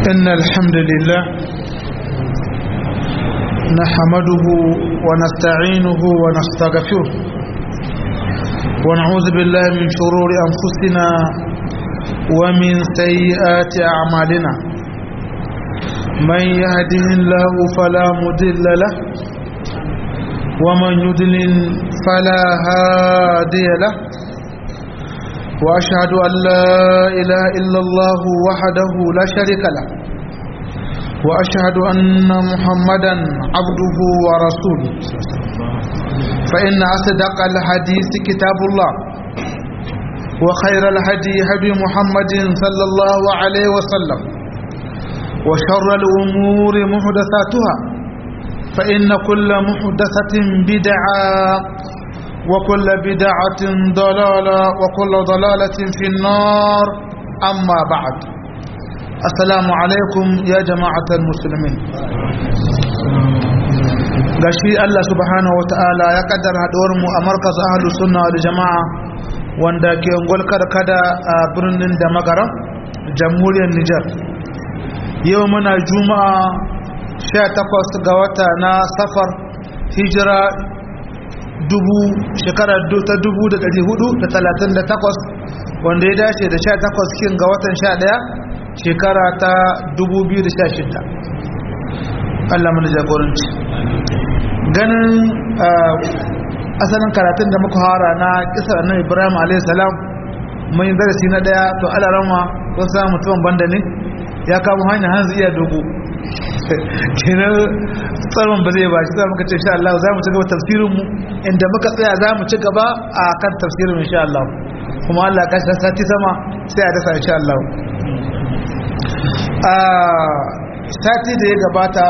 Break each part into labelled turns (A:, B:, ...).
A: إن الحمد لله نحمده ونستعينه ونستغفره ونعوذ بالله من شرور أنفسنا ومن سيئات أعمالنا من يهده الله فلا مضل له ومن يضلل فلا هادي له وأشهد أن لا إله إلا الله وحده لا شريك له وأشهد أن محمدا عبده ورسوله فإن أصدق الحديث كتاب الله وخير الهدي هدي محمد صلى الله عليه وسلم وشر الأمور محدثاتها فإن كل محدثة بدعة وكل بدعة ضلالة وكل ضلالة في النار أما بعد السلام عليكم يا جماعة المسلمين gashi Allah subhanahu wata'ala ya kaddara haɗuwar mu a markaz ahlus sunna wal jama'a wanda ke ungwal kada a birnin da magaran jamhuriyar Nijar yau muna juma'a 18 ga wata na safar hijira dubu shekarar ta dubu da ɗari hudu da talatin da takwas wanda ya dace da sha takwas kin ga watan sha ɗaya shekara ta dubu biyu da sha shida Allah mana jagoranci ganin asalin karatun da muka hara na kisar annabi ibrahim a.s. mai darasi na ɗaya to alarama wasu samun mutumin banda ne ya kama hanyar hanzu iya dogo kenan tsaron ba zai ba shi za muka ce insha Allah za mu ci gaba tafsirin mu inda muka tsaya za mu ci gaba a kan tafsirin insha Allah kuma Allah ya kashi sati sama sai a dasa insha Allah a sati da ya gabata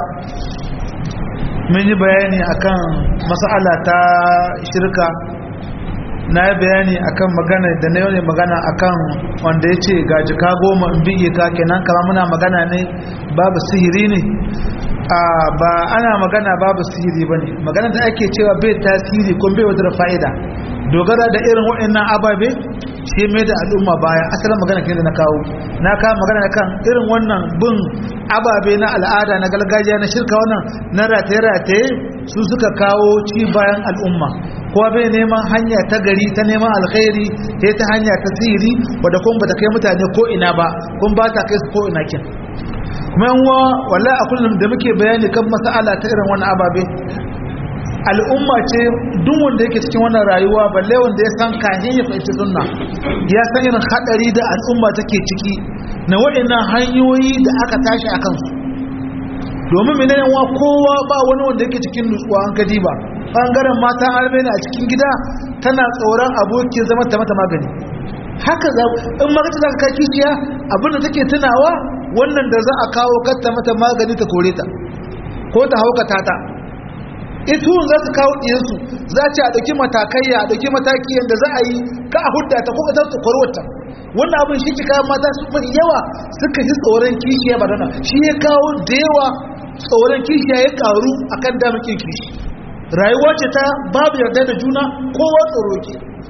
A: mun yi bayani akan mas'ala ta shirka na yi bayani akan magana da na yau magana akan wanda ya ce ga jika goma in biye ka kenan kama muna magana ne babu sihiri ne a ba ana magana babu sihiri ba ne magana da ake cewa bai tasiri ko bai wadda fa'ida dogara da irin waɗannan ababe shi mai da al'umma baya asalin magana ke da na kawo na kawo magana kan irin wannan bin ababe na al'ada na gargajiya na shirka wannan na rataye-rataye su suka kawo ci bayan al'umma kowa bai neman hanya ta gari ta neman alkhairi ta ta hanya ta sihiri wadda kuma ba ta kai mutane ko ina ba kuma ba ta kai su ko ina kin kuma yanwa walla a kullum da muke bayani kan mas'ala ta irin wannan ababe al'umma ce duk wanda yake cikin wannan rayuwa balle wanda ya san kahin ya fahimci sunna ya san irin hadari da al'umma take ciki na waɗannan hanyoyi da aka tashi a kansu domin menene wa kowa ba wani wanda yake cikin nutsuwa an kadi ba bangaren mata armenia a cikin gida tana tsoron abokin zama ta mata magani haka za in magana za ka kai kishiya abinda take tunawa wannan da za a kawo katta mata magani ta kore ta ko ta haukata ta ita za su kawo ɗiyansu za ce a ɗauki matakai a ɗauki mataki yadda za a yi ka a hudda ta kuma ta kwarwata wannan abin shi kika mata su mai yawa suka ji tsoron kishiya ba dana shi ya kawo da yawa tsoron kishiya ya karu akan damakin kishi rayuwa ce ta babu yarda da juna kowa tsoro ke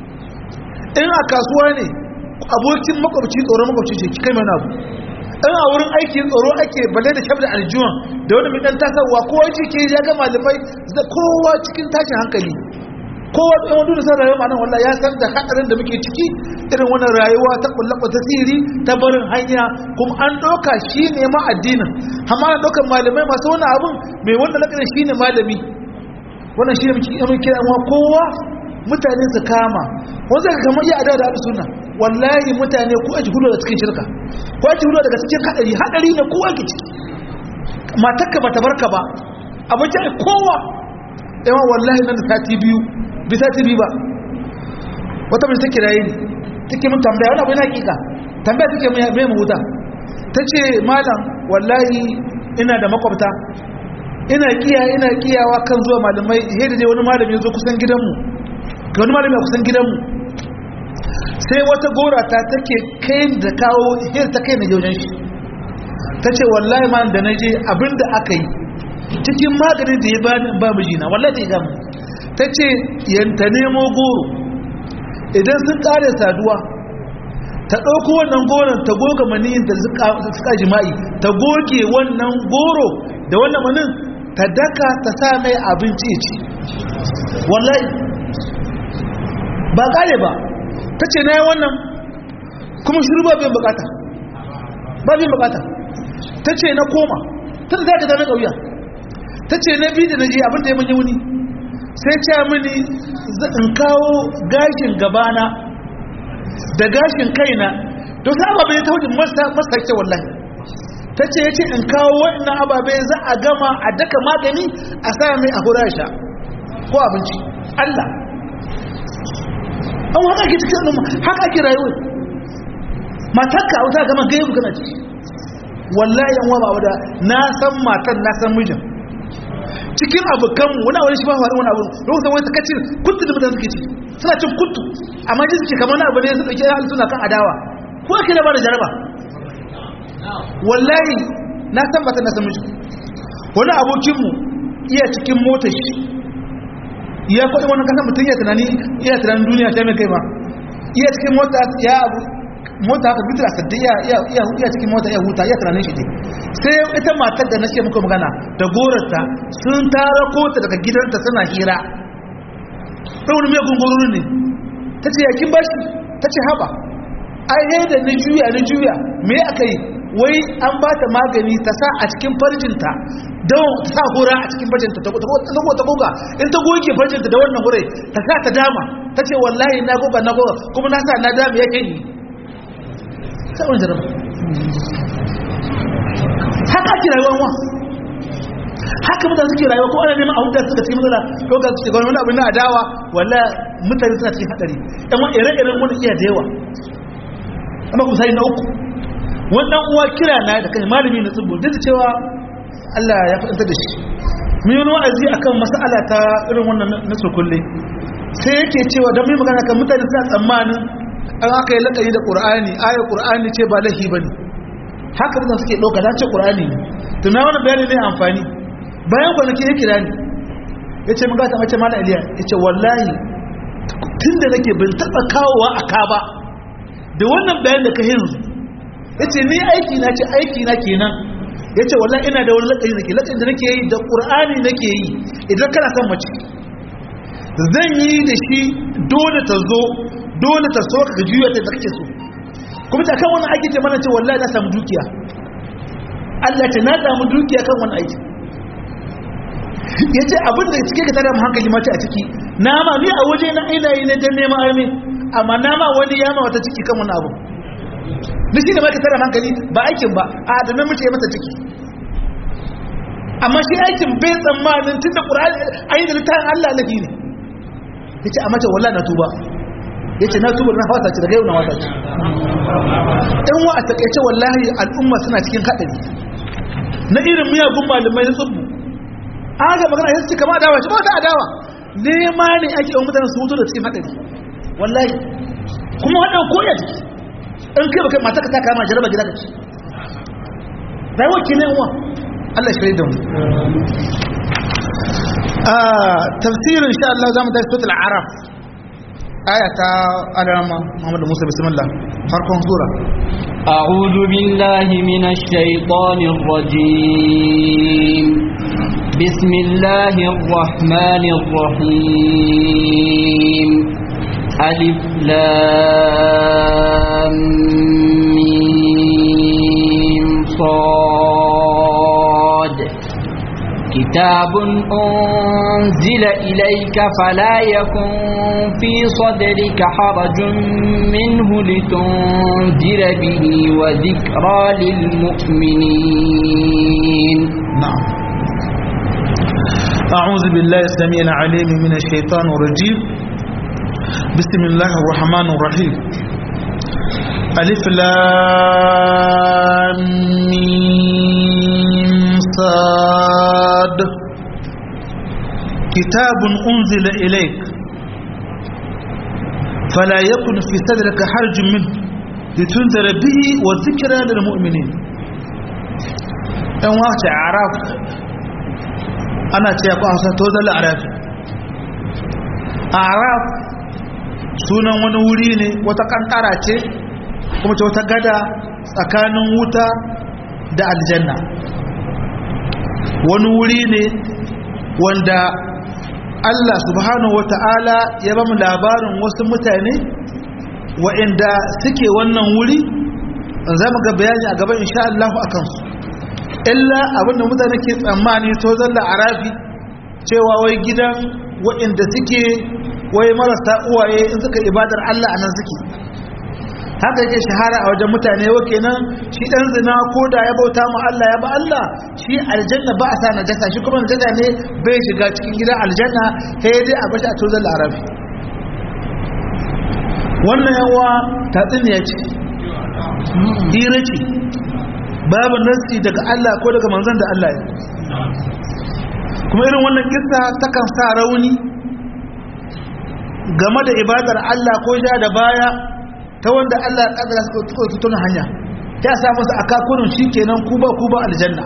A: in a kasuwa ne abokin makwabci tsoron makwabci ce kai mana abu in a wurin aiki tsoro ake balle da shabda aljuwan da wani mai dan tasarwa kowa ce ke ya ga malamai da kowa cikin tashin hankali kowa tsaye wani san rayuwa ma'anar wallah ya san da hadarin da muke ciki irin wannan rayuwa ta kullaba ta siri ta barin hanya kuma an ɗauka shi ne ma addinin amma na ɗaukar malamai masu wani abun mai wanda lakarin shi ne malami wannan shi ne muke kira kowa mutane su kama wanda ka kama iya adada da suna wallahi mutane ko aji hudu da cikin shirka ko aji hudu daga cikin hadari hadari ne kowa ke ciki matakka ba ta barka ba abinci ai kowa yawan wallahi nan da sati biyu bi sati biyu ba wata mai take raye ne take mun tambaya wani abu yana hakika tambaya take mai mahuta ta ce malam wallahi ina da makwabta ina kiya ina kiyawa kan zuwa malamai yadda dai wani malami ya zo kusan gidanmu ga wani malami a kusan gidanmu sai wata gora ta take kai da kawo hir ta kai na yaujen shi ta ce wallahi ma da na je abinda aka yi cikin maganin da ya bani ba mijina wallahi ta yi gamu ta ce yanta nemo goro idan sun kare saduwa ta ɗauko wannan goron ta goga maniyin da suka jima'i ta goge wannan goro da wannan manin ta daka ta sa mai abinci ci wallahi ba kare ba ta ce na yi wannan kuma shiru ba biyan bukata ba biyan bukata ta ce na koma ta da za ka zama ƙauya ta ce na biyu da na je abin da ya manye wuni sai ce mini in kawo gashin gabana da gashin kaina to sai ababe ta hujin masa ke wallahi ta ce ya ce in kawo waɗannan ababe za a gama a daka magani a sa mai a hurasha ko abinci Allah an haka ake cikin al'umma haka ake rayuwa matarka wata gama gaibu kana ciki wallahi yan wa ba wada na san matan na san mijin cikin abokan wani wani shi ba faru wani abu lokacin wani takacin kuntu da mutane suke ci suna cin kuntu amma ji suke kamar abu ne su ɗauki halittu suna kan adawa ko ake da ba da jaraba wallahi na san matan na san mijin wani abokinmu iya cikin motar shi ya kwaɗa wani kasan mutum ya tunani iya tunanin duniya ta mai kai ba iya cikin mota ya abu mota haka bitar a saddi iya cikin mota ya huta iya tunanin shi ne sai ita matar da na ce muka magana da gorarta sun tara kota daga gidanta suna hira ɗan wani mai gungururin ne ta ce yakin bashi ta ce haɓa ai da na juya na juya me aka yi wai an ba ta magani ta sa a cikin farjinta don ta sa hura a cikin farjinta ta ta goga in ta goge farjinta da wannan hurai ta sa ta dama ta ce wallahi na goga na goga kuma na sa na dama yake yi sa'un jaraba haka ake rayuwa wa haka mutane suke rayuwa ko ana neman a hudu suka cikin matsala ko ga su shiga wani abin na adawa walla mutane suna cikin hadari amma ire-iren wani iya da yawa amma kuma sai na uku wannan uwa kira na da kai malami na tsibbo duk da cewa Allah ya faɗanta da shi mun yi wa'azi akan mas'ala ta irin wannan na kulle sai yake cewa don mai magana kan mutane suna tsammanin an aka yi laƙari da ƙur'ani ayar ƙur'ani ce ba lahi ba ne haka da suke ɗauka ta ce ƙur'ani ne tuna wani bayani ne amfani bayan kwanaki ya kira ni ya ce mun gata mace mala aliya ya ce wallahi tun da nake bin taɓa kawowa a ka ba da wannan bayan da ka yanzu ya ce ni aiki na ce aiki na kenan ya ce wallah ina da wani laƙari nake laƙari da nake yi da ƙur'ani nake yi idan kana son mace zan yi da shi dole ta zo dole ta so ka juya ta kake so kuma ta kan wani aiki ce mana ce wallahi na samu dukiya Allah ce na samu dukiya kan wani aiki ya ce abin da cike ka tare mu hankali mace a ciki nama ni a waje na ina yi na dan neman armi amma nama wani ya ma wata ciki kan wani abu da shi da ma ka tare hankali ba aikin ba a da namiji ya mata ciki amma shi aikin bai tsammanin tun da ƙura'ani ayi da littafin Allah lafi ne ya ce a mace wallah na tuba ya ce na tuba na wata ce daga yau na wata ce ɗan wa a taƙaice wallahi al'umma suna cikin haɗari na irin miyagun malamai na tsubbu an ga magana ya ce kama adawa ce ba ta adawa nema ne ake yawan mutane su mutu da cikin haɗari wallahi kuma waɗanda koya jiki in kai baka mata ka ta kama jaraba gida ka ci rayuwar ke ne uwa Allah shi da mu tafsirin sha Allah zamu tafi suratul araf aya ta alama Muhammad Musa bismillah farkon sura
B: أعوذ بالله من الشيطان الرجيم بسم الله الرحمن الرحيم ألف لام ميم صاد كتاب أنزل إليك فلا يكن في صدرك حرج منه لتنذر به وذكرى للمؤمنين
A: نعم أعوذ بالله السميع العليم من الشيطان الرجيم بسم الله الرحمن الرحيم ألف لام ميم صاد كتاب أنزل إليك فلا يكن في صدرك حرج منه لتنذر به وذكرى للمؤمنين ɗan wace araf ana ce ku hausa to zala araf araf sunan wani wuri ne wata kankara ce kuma ce wata gada tsakanin wuta da aljanna wani wuri ne wanda Allah subhanahu wata'ala ya ba mu labarin wasu mutane wa'inda suke wannan wuri za mu ga bayani a gaban insha Allah a kansu illa abinda mutane ke tsammani to zalla arafi cewa wai gidan wa'inda suke wai marasa uwaye in suka ibadar Allah a nan suke haka yake shahara a wajen mutane wa kenan shi dan zina ko da ya bauta mu Allah ya ba Allah shi aljanna ba a sa najasa shi kuma najasa ne bai shiga cikin gidan aljanna sai dai a bashi a tozan larabi wannan yawa tatsuniya ce hira ce babu nasi daga Allah ko daga manzon da Allah ya kuma irin wannan kissa takan sa rauni game da ibadar Allah ko ja da baya ta wanda Allah ya kadara su su tuna hanya ya sa musu akakurin shikenan ku ba ku ba aljanna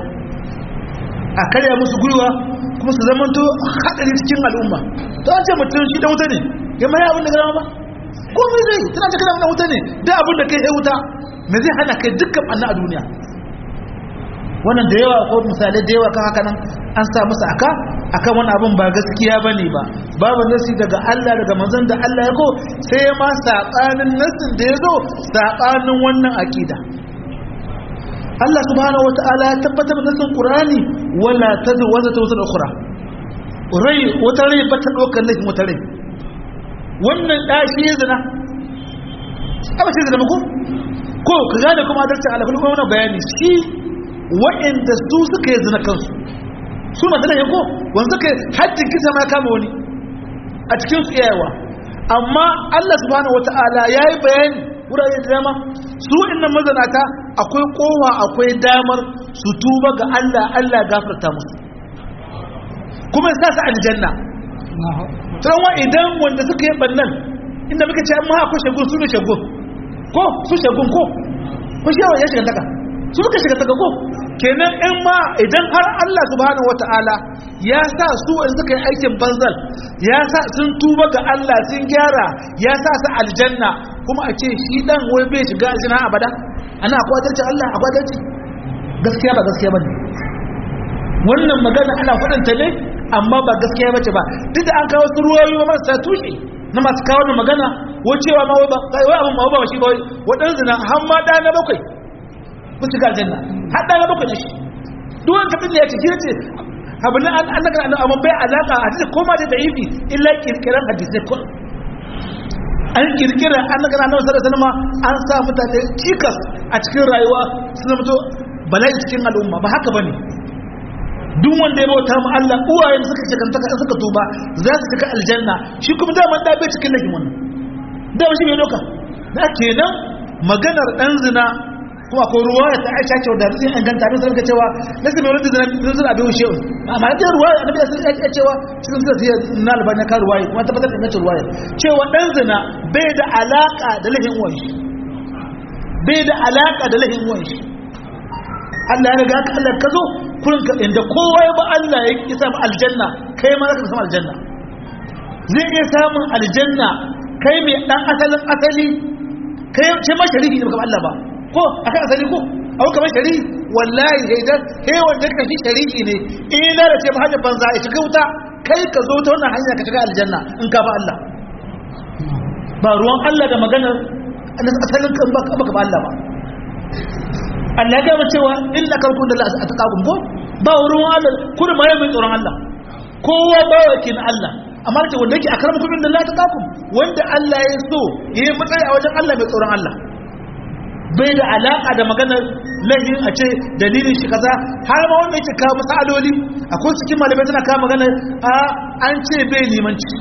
A: a karya musu gwiwa kuma su zamanto hadari cikin al'umma to an ce mutum shi da wuta ne ya mai abin da gama ba ko mai zai tana ta kana wuta ne da abin da kai sai wuta me zai hana kai dukkan anna a duniya wannan da yawa ko misalai da yawa kan haka nan an sa musu aka akan wani abin ba gaskiya bane ba babu nasi daga Allah daga manzon da Allah ya ko sai ma sabanin nasin da ya zo sabanin wannan akida Allah subhanahu wataala ya tabbatar da nasin Qur'ani wala tadu wa zata wata ukhra rai wata rai ba ta dokar laifin wata rai wannan dashi ya zina aba ce zina ko ko ka gane kuma adalci Allah kuma wannan bayani shi wa'inda su suka yi zina kansu su masu da yanko wanda suka yi hajjin kisa ma kama wani a cikin su iyayewa amma Allah subhanahu wata'ala ya yi bayani wurare da dama su wa'innan mazanata akwai kowa akwai damar su tuba ga Allah Allah gafarta musu kuma ya sa su aljanna tsawa idan wanda suka yi bannan inda muka ce amma akwai shagun su ne shagun ko su shagun ko ko shi ya shiga taka su suka shiga taka ko kenan in ma idan har Allah subhanahu wata'ala ya sa su in suka yi aikin banzal ya sa sun tuba ga Allah sun gyara ya sa su aljanna kuma a ce shi dan wai bai shiga aljanna abada ana akwai adalci Allah akwai adalci gaskiya ba gaskiya bane wannan magana ana faɗanta ne amma ba gaskiya bace ba duk da an kawo su ruwayoyi ba marasa tushe na masu kawo da magana wacewa ma wai ba wai abin ma ba shi ba waɗansu na har ma ɗaya na bakwai ku shiga aljanna har ɗaya na bakwai ne shi duk wani kafin da ya ce shi ce abu na an an daga amma bai alaka a hadisi ko ma da da'ifi illa kirkiran hadisai ko an kirkira an daga annabi sallallahu alaihi wasallam an sa mutane cikas a cikin rayuwa suna mutu bala'i cikin al'umma ba haka bane duk wanda ya bauta mu Allah uwayen suka ce kanta suka tuba za su shiga aljanna shi kuma da man da bai cikin lahin wannan da shi bai doka da kenan maganar dan zina kuma ko ruwaya ta Aisha ce da zai an ganta sai ka cewa nasu mai wani zina zina bai wuce amma da ruwaya annabi sai ya cewa cikin sai ya na albani ka ruwaya kuma tabbatar da nace ruwaya cewa dan zina bai da alaka da lahin uwan shi bai da alaka da lahin uwan shi Allah ya riga ka Allah ka zo kurin ka inda kowa ya ba Allah ya ki samu aljanna kai ma zaka samu aljanna zai iya samun aljanna kai mai dan asalin asali kai ce ma shariki ne baka Allah ba ko akan asali ko abu kamar shariki wallahi haidan kai wanda ka shi shariki ne in ya lalace ba hajjar banza ya shiga wuta kai ka zo ta wannan hanya ka shiga aljanna in ka ba Allah ba ruwan Allah da maganar asalin kan baka ba Allah ba Allah ya gama cewa illa karkun da Allah a taƙaƙun ko ba wurin Allah kudu ma mai tsoron Allah kowa ba wa ke na Allah amma ce wanda yake a karamar kudin da Allah ta ƙaƙun wanda Allah ya so ya yi matsayi a wajen Allah mai tsoron Allah bai da alaƙa da maganar lahin a ce dalilin shi kaza har ma wanda yake kawo masaloli akwai cikin malamai tana kawo maganar a an ce bai limanci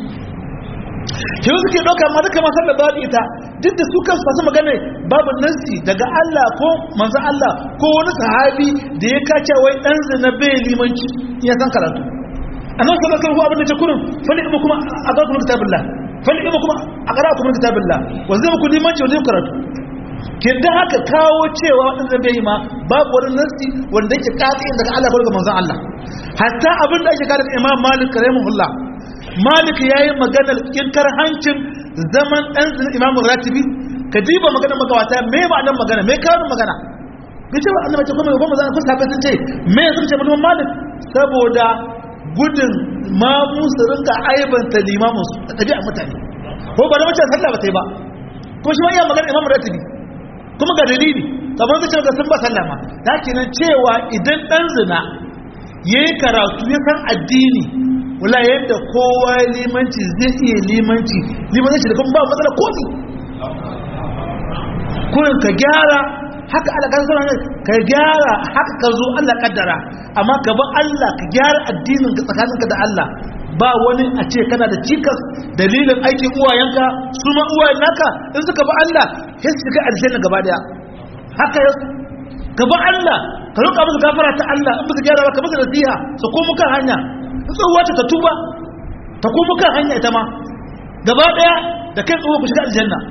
A: ke suke ɗauka ma duka masar da babu ita duk da su kansu masu magana babu nansi daga Allah ko manzan Allah ko wani sahabi da ya kace wai ɗan zina bai limanci ya san karatu a nan sanar kan abin da ce kurin fali ima kuma a ga kuma kitabullah fali ima kuma a ƙara kuma kitabullah wanda zai muku limanci wanda zai karatu ke da haka kawo cewa waɗanda bai yi ma babu wani nansi wanda yake ƙaƙi daga Allah ko daga manzan Allah hatta abin da ake kada imam malik rahimahullah malik ya yi maganar kinkar hancin zaman ɗan imamun ratibi ka diba magana magawata me ma'anar magana me kawo magana bai ce ba annabi ce kuma kuma zan kusa sun ce me sun ce mutum malik saboda gudun ma musu rinka aibanta limamin su da tabi'a mutane ko ba da mace sallah ba ta yi ba ko shi ma iya magana imam ratibi kuma ga dalili kamar zai ce ga sun ba sallah ma ta kenan cewa idan dan zina yayi karatu ya san addini wala yadda kowa limanci zai iya limanci limanci da kuma ba matsala komi kurin ka gyara haka Allah kan sanar ka gyara haka ka zo Allah kaddara amma ka bi Allah ka gyara addinin ka tsakaninka da Allah ba wani a ce kana da cikas dalilin aikin uwayenka su ma uwayen naka in suka bi Allah sai su shiga aljanna gaba daya haka yau ka bi Allah ka roƙa musu gafara ta Allah in baka gyara ba ka musu nasiha su komo kan hanya in tsohuwa ta tuba ta komo kan hanya ita ma gaba daya da kai tsohuwa ku shiga aljanna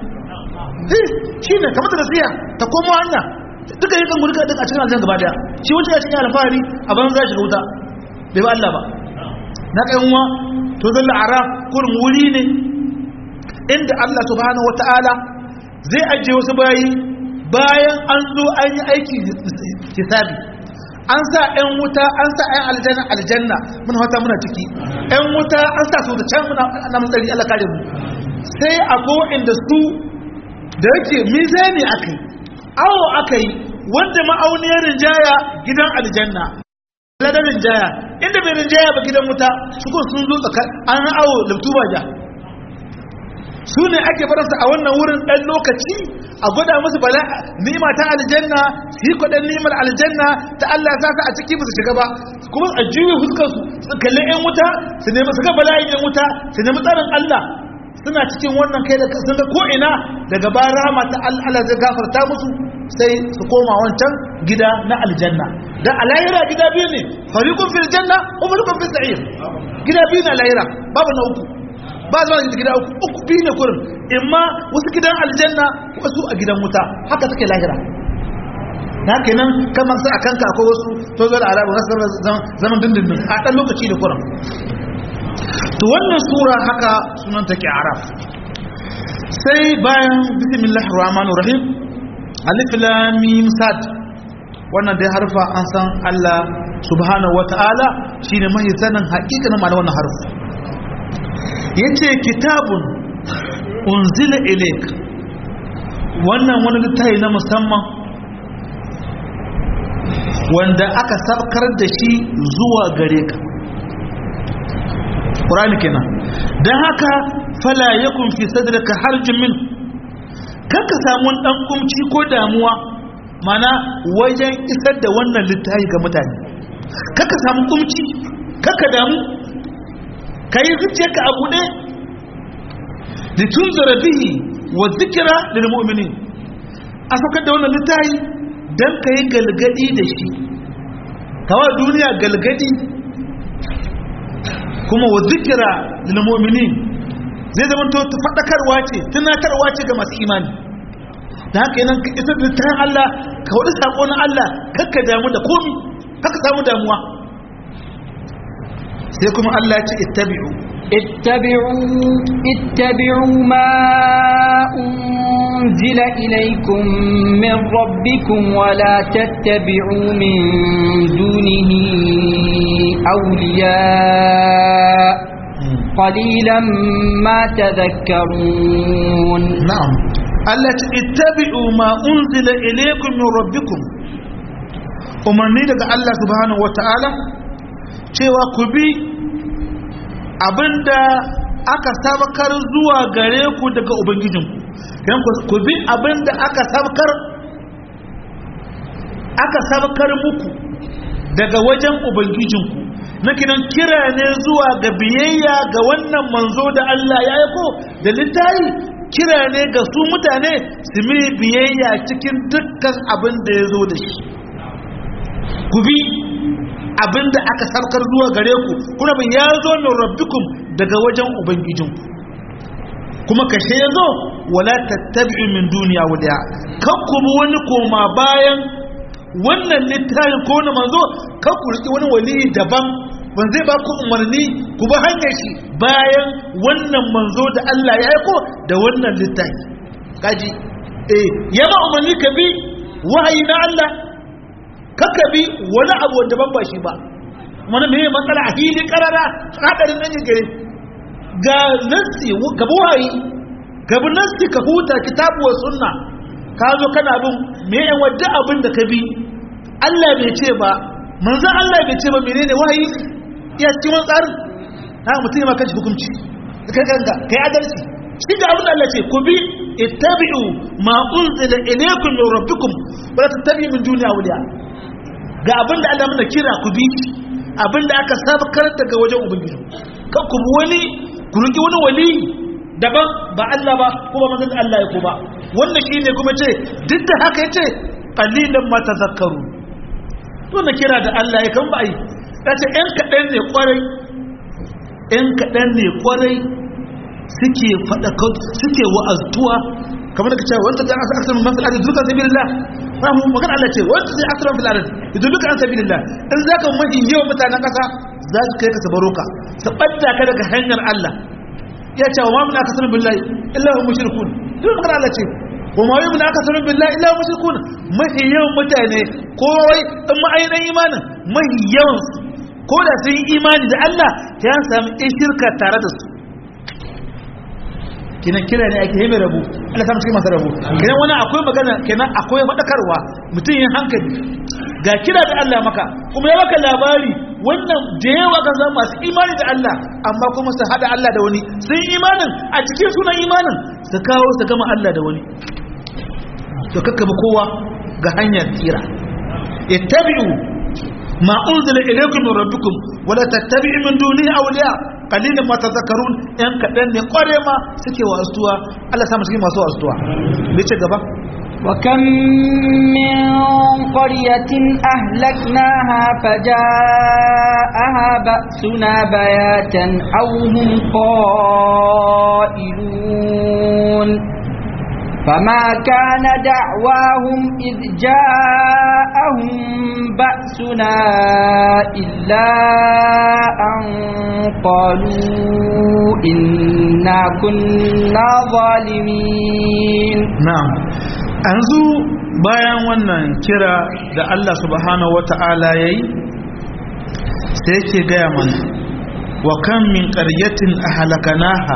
A: shi ne kamar da nasiha ta komo hanya duka yi kan gurka a cikin aljanna gaba daya shi wuce ya cikin alfahari a ban za shiga wuta bai ba Allah ba na kai uwa to zalla araf kurin wuri ne inda Allah subhanahu wataala zai ajiye wasu bayi bayan an zo an yi aiki hisabi an sa 'yan wuta an sa 'yan aljanna aljanna muna wata muna ciki 'yan wuta an sa su da can muna na matsari Allah kare mu sai a ko inda su da yake mizani akai awo akai wanda ma'auniyar rinjaya gidan aljanna ladar rinjaya inda bai rinjaya ba gidan wuta su ko sun zo tsaka an awo laftuba ja su ne ake baransa a wannan wurin ɗan lokaci a gwada musu bala ni'ima ta aljanna su yi kwaɗan ni'imar aljanna ta Allah sa su a ciki ba su shiga ba kuma a juye fuskar su su kalli yan wuta su nemi su ga bala'in yan wuta su nemi tsarin Allah suna cikin wannan kai da sun ga ko ina daga ba rahama ta Allah zai gafarta musu sai su koma wancan gida na aljanna dan alayira gida biyu ne fariqun fil janna wa fariqun fis sa'ir gida biyu na alayira babu na uku ba zuwa da gida uku uku biyu ne kurin imma wasu gidan aljanna wasu a gidan wuta haka suke lahira na kenan kamar sai a kanka akwai wasu to zuwa da arabu na zaman dindindin a ɗan lokaci da kurin to wannan sura haka sunan take araf sai bayan bismillahir rahmanir rahim alif lam mim sad wannan dai harfa an san Allah subhanahu wataala shine mai sanin haƙiƙanin ma'anar wannan harfa yace kitabun unzila ilayk wannan wani littafi na musamman wanda aka sabkar da shi zuwa gare ka Qur'ani kenan dan haka fala yakun fi sadrika harjun min kanka samu dan kumci ko damuwa mana wajen isar da wannan littafi ga mutane kanka samu kumci kanka damu ka yi zuciyarka a buɗe litunzura bihi wa zikira lil mu'minin a saukar da wannan littafi dan ka yi galgadi da shi kawa duniya galgadi kuma wa zikira lil mu'minin zai zama to faɗakarwa ce tunatarwa ce ga masu imani da haka yanan ka isar da tayin Allah ka wadi sako na Allah kakka damu da komi kakka samu damuwa sai kuma Allah ya ce ittabi'u
B: اتبعوا اتبعوا ما أنزل إليكم من ربكم ولا تتبعوا من دونه أولياء قليلا ما تذكرون
A: نعم Allah ce ittabi'u ma unzila ilaykum min rabbikum umarni daga Allah subhanahu wata'ala cewa ku bi abinda aka sabakar zuwa gare ku daga ubangijinku yan ku bi abinda aka sabakar aka sabakar muku daga wajen ubangijinku na kiran kira ne zuwa ga biyayya ga wannan manzo da Allah ya aiko da littayi kira ne ga su mutane su mi biyayya cikin dukkan abin da ya zo da shi ku bi abin da aka sarkar zuwa gare ku kuna bin ya zo min rabbikum daga wajen ubangijinku kuma kashe ya zo wala tattabi'u min duniya waliya kan ku bi wani koma bayan wannan littafin ko na manzo kan ku riki wani wali daban ban zai ba ku umarni ku bi hanyar shi bayan wannan manzo da Allah ya aiko da wannan littafi kaji eh ya ma umarni ka bi wahayi na Allah kaka bi wani abu wanda ban ba shi ba wani me matsala a hili karara hadarin nan gare ga nasi ga wahayi ga bi nasi ka huta kitabu wa sunna ka zo kana bin me yan wadda abin da ka bi Allah bai ce ba manzon Allah bai ce ba menene wahayi ya cikin wani tsarin ha mutum ya maka hukunci kai kanka kai adalci shi da abin da Allah ce ku bi ittabi'u ma unzila ilaykum min rabbikum wa la tattabi'u min duni awliya ga abin da Allah muna kira ku bi abin da aka sabakar daga wajen ubangiji kan ku bi wani ku riki wani wali daban ba Allah ba kuma manzon Allah ya ko ba wannan shine kuma ce duk da haka yace qalilan ma tazakkaru to na kira da Allah ya kan ba ai kace ɗan kaɗan ne kwarai ɗan kaɗan ne kwarai suke faɗa suke wa'aztuwa kamar da ka cewa wanda zai asar min mafi al'adun duka sabilillah ba mu magana Allah ce wanda zai asar min al'adun idan duka an sabilillah in za ka mafi yawan mutanen ƙasa za su kai ka su baro ka su ɓadda ka daga hanyar Allah ya ce wa mamun aka sanin billahi illa hu mushrikun duk magana Allah ce wa ma yi mun aka sanin billahi illa hu mushrikun mafi yawan mutane ko wai in ma'ayinan imanin mafi yawan ko da sun yi imani da Allah ya sami shirka tare da su kinan kira ne ake yi rabu Allah samu cikin masu rabu kinan wani akwai magana kinan akwai faɗakarwa mutum yin hankali ga kira da Allah maka kuma ya maka labari wannan da yawa kan zama masu imani da Allah amma kuma su hada Allah da wani sun imanin a cikin sunan imanin su kawo su gama Allah da wani to kakkaba kowa ga hanyar tsira ittabi'u ma unzila ilaykum min rabbikum wala tattabi'u min dunihi awliya qalilin ma tadhakkarun yan kadan ne kware ma suke wasuwa Allah sa mu cikin masu wasuwa me ce gaba
B: وكم من قرية أهلكناها فجاءها بأسنا بياتا أو هم قائلون فما كان دعواهم إذ جاءهم بأسنا إلا أن قالوا إنا كنا ظالمين
A: na'am yanzu bayan wannan kira da Allah subhanahu wata'ala yayi sai yake gaya mana wa kan min qaryatin ahlakanaha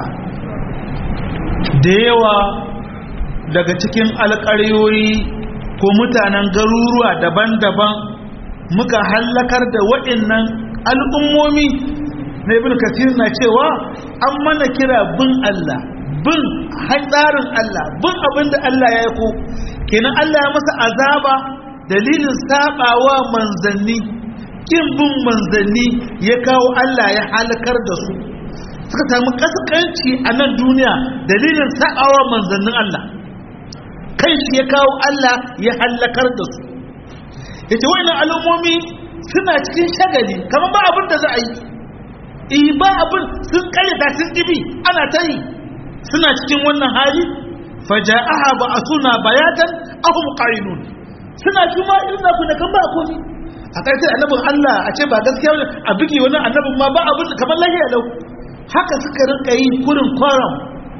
A: da yawa daga cikin alƙaryoyi ko mutanen garuruwa daban-daban muka hallakar da waɗannan al'ummomi na ibn kasir na cewa an mana kira bin Allah bin tsarin Allah bin abin da Allah ya ko kenan Allah ya masa azaba dalilin sabawa manzanni kin bin manzanni ya kawo Allah ya halakar da su suka samu kaskanci a nan duniya dalilin sabawa manzannin Allah kai shi ya kawo Allah ya halakar da su yace wannan al'ummomi suna cikin shagali kamar ba abin da za a yi eh ba abin sun karyata sun dibi ana ta yi suna cikin wannan hali faja'aha ba'athuna bayatan ahum qailun suna kuma irin ku da kan ba komi a ƙarshe annabin Allah a ce ba gaskiya ne a bigi wani annabin ma ba abin kamar lahiya lau haka suka rinka yi kurin kwaram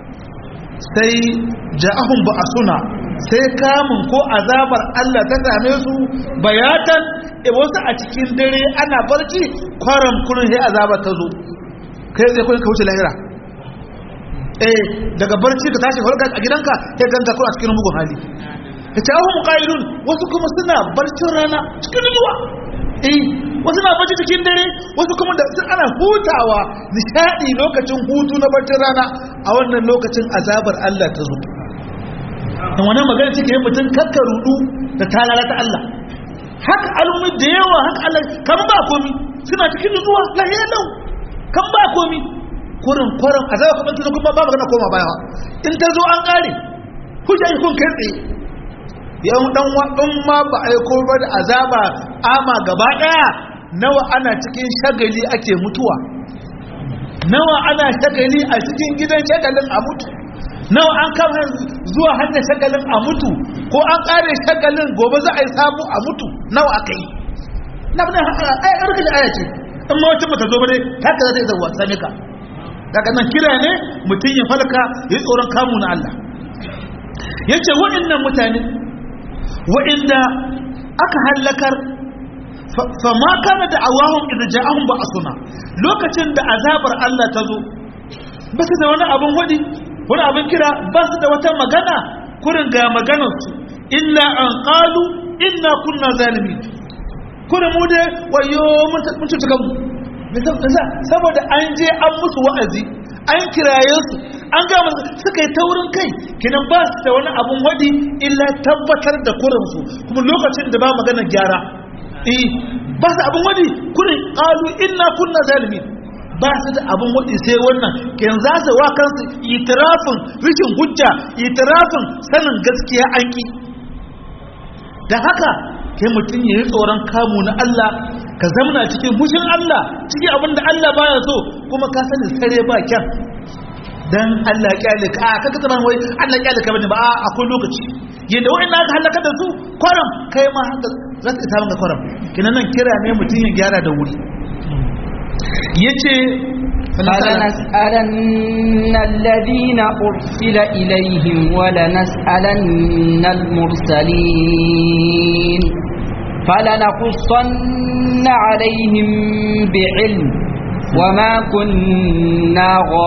A: sai ja'ahum ba'athuna sai kamun ko azabar Allah ta same su bayatan e wasu a cikin dare ana barci kwaram kurin sai azabar ta zo kai zai kurin ka wuce lahira eh daga barci ka tashi farka a gidanka sai ganka ko a cikin mugun hali yace ahum qailun wasu kuma suna barcin rana cikin ruwa eh wasu na barci cikin dare wasu kuma da sun ana hutawa nishadi lokacin hutu na barcin rana a wannan lokacin azabar Allah ta zo dan wannan magana take yin mutum kakka rudu da talala ta Allah haka al'ummi da yawa haka Allah kan ba komi suna cikin nutsuwa lahiya lau kan ba komi kurin kurin a zaba kuma kuma ba magana koma baya in ta zo an kare hujja yi kun kai tsaye yau dan wadan ma ba aiko ba da azaba ama gaba daya nawa ana cikin shagali ake mutuwa nawa ana shagali a cikin gidan shagalin a mutu nawa an kama zuwa hanyar shagalin a mutu ko an kare shagalin gobe za a yi samu a mutu nawa aka yi na bane ai arka da aya ce in ma wacce mata zo ba dai haka za ta yi zawa same ka daga nan kira ne mutum ya falka ya yi tsoron kamu na Allah yace waɗannan mutane waɗanda aka hallakar fa ma kana da awahum idza ja'ahum ba'suna lokacin da azabar Allah ta zo ba su da wani abin wadi wani abin kira ba su da wata magana kurin ga maganar su illa an qalu inna kunna zalimin kurin mu dai wayo mun cuta kanmu saboda an je an musu wa'azi an kiraye su an gama suka yi taurin kai kinan ba su da wani abun wadi illa tabbatar da kurinsu kuma lokacin da ba magana gyara eh ba su abun wadi kurin qalu inna kunna zalimin ba su da abun wadi sai wannan kin za su wa kansu itirafin rikin hujja itirafin sanin gaskiya an ki dan haka kai mutum ya yi tsoron kamu na Allah ka zamana cikin fushin Allah cikin abin da Allah baya so kuma ka sani sare ba kyan dan Allah kyale ka a kaka zaman wai Allah kyale ka bane ba a akwai lokaci yadda wa'in aka halaka da su kwaram kai ma haka za ta isa ga kwaram kinan nan kira ne mutum ya gyara da wuri yace
B: فلنسألن الذين أرسل إليهم ولنسألن المرسلين فلنقصن عليهم بعلم وما كنا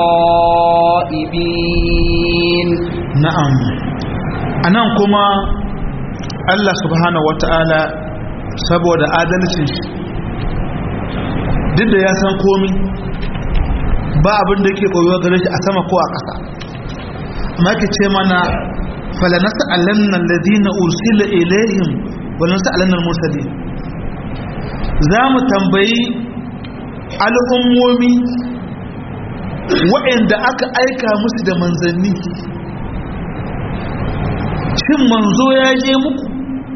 B: غائبين
A: نعم anan kuma Allah subhanahu wata'ala saboda adalcin shi duk da ya san komi ba abin da yake koyo gare shi a sama ko a ƙasa amma ke ce mana falanasa alannan ladina ursila ilaihim wannan sa'alanar mursali za mu tambayi al'ummomi waɗanda aka aika musu da manzanni shin manzo ya je muku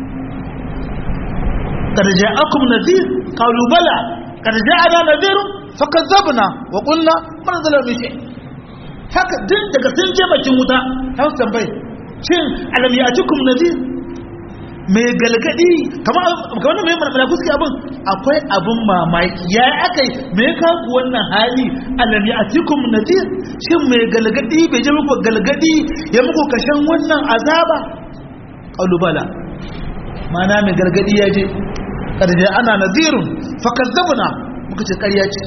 A: ƙarja akum nazir kalubala ƙarja ana nazirun fakar zabna wa ƙulla manzalar mishe haka din daga sun je bakin wuta hausa tambayi shin alam ya cikum nazir mai galgadi kamar kamar mai malaku suke abin akwai abin mamaki ya aka yi me ya kawo wannan hali alam ya atikum nadir shin mai galgadi bai je muku galgadi ya muku kashan wannan azaba qalubala mana mai galgadi ya je karje ana nadirun fakazzabna muka ce ƙarya ce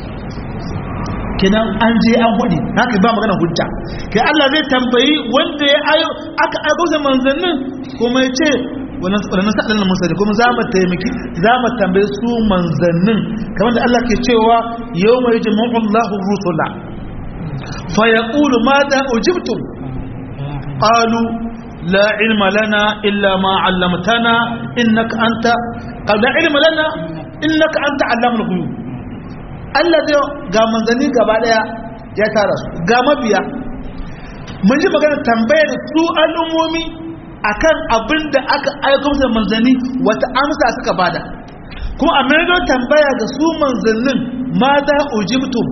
A: kenan an je an hudi haka ba magana hujja kai Allah zai tambayi wanda ya ayo aka aiko da manzannin kuma ya ce wannan sa'adar musali kuma za mu taimaki za mu tambaye su manzannin kamar da Allah ke cewa yau mai jima'un lahu rusula fa ya ƙulu ma da ujibtum ƙalu la ilma lana illa ma allamtana innaka anta la ilma lana innaka anta allamul ghuyub Allah zai ga manzanni gaba daya ya tara su ga mabiya mun ji magana tambayar su al'ummomi akan abin da aka aiko musu manzanni wata amsa suka bada kuma a maido tambaya ga su manzannin ma za ujibtum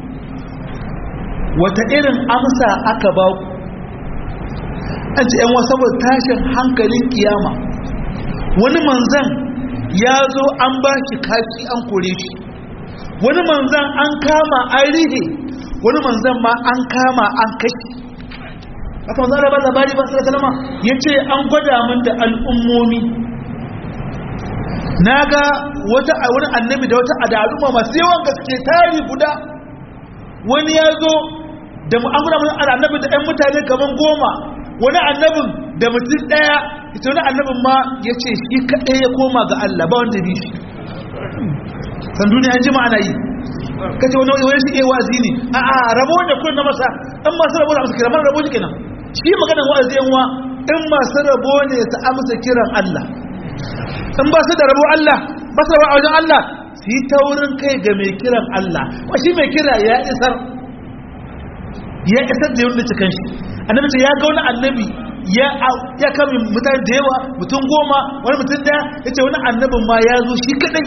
A: wata irin amsa aka ba ku an ce yan wasu saboda tashin hankalin kiyama wani manzan ya zo an ba shi kashi an kore shi wani manzan an kama an rihe wani manzan ma an kama an kashi aka manzan da ba labari ba sai kalama ya ce an gwada min da al'ummomi na ga wata wani annabi da wata adaluma masu yawan gaske tari guda wani ya zo da mu an gwada min annabi da 'yan mutane kaman goma wani annabin da mutum ɗaya ita wani annabin ma ya ce shi kaɗai ya koma ga Allah ba wanda bi shi san duniya an jima ana yi kace wani wani shi eh wazi ne a a rabo da kun na masa in masu rabo da amsa kiran rabo shi kenan shi magana wa'azi yan wa in masu rabo ne su amsa kiran Allah in ba su da rabo Allah ba su rabo a wajen Allah su yi taurin kai ga mai kiran Allah wa shi mai kira ya isar ya isar da yadda cikin shi annabi ce ya ga wani annabi ya ya kame mutane da yawa mutum goma wani mutum daya ya ce wani annabin ma ya zo shi kadai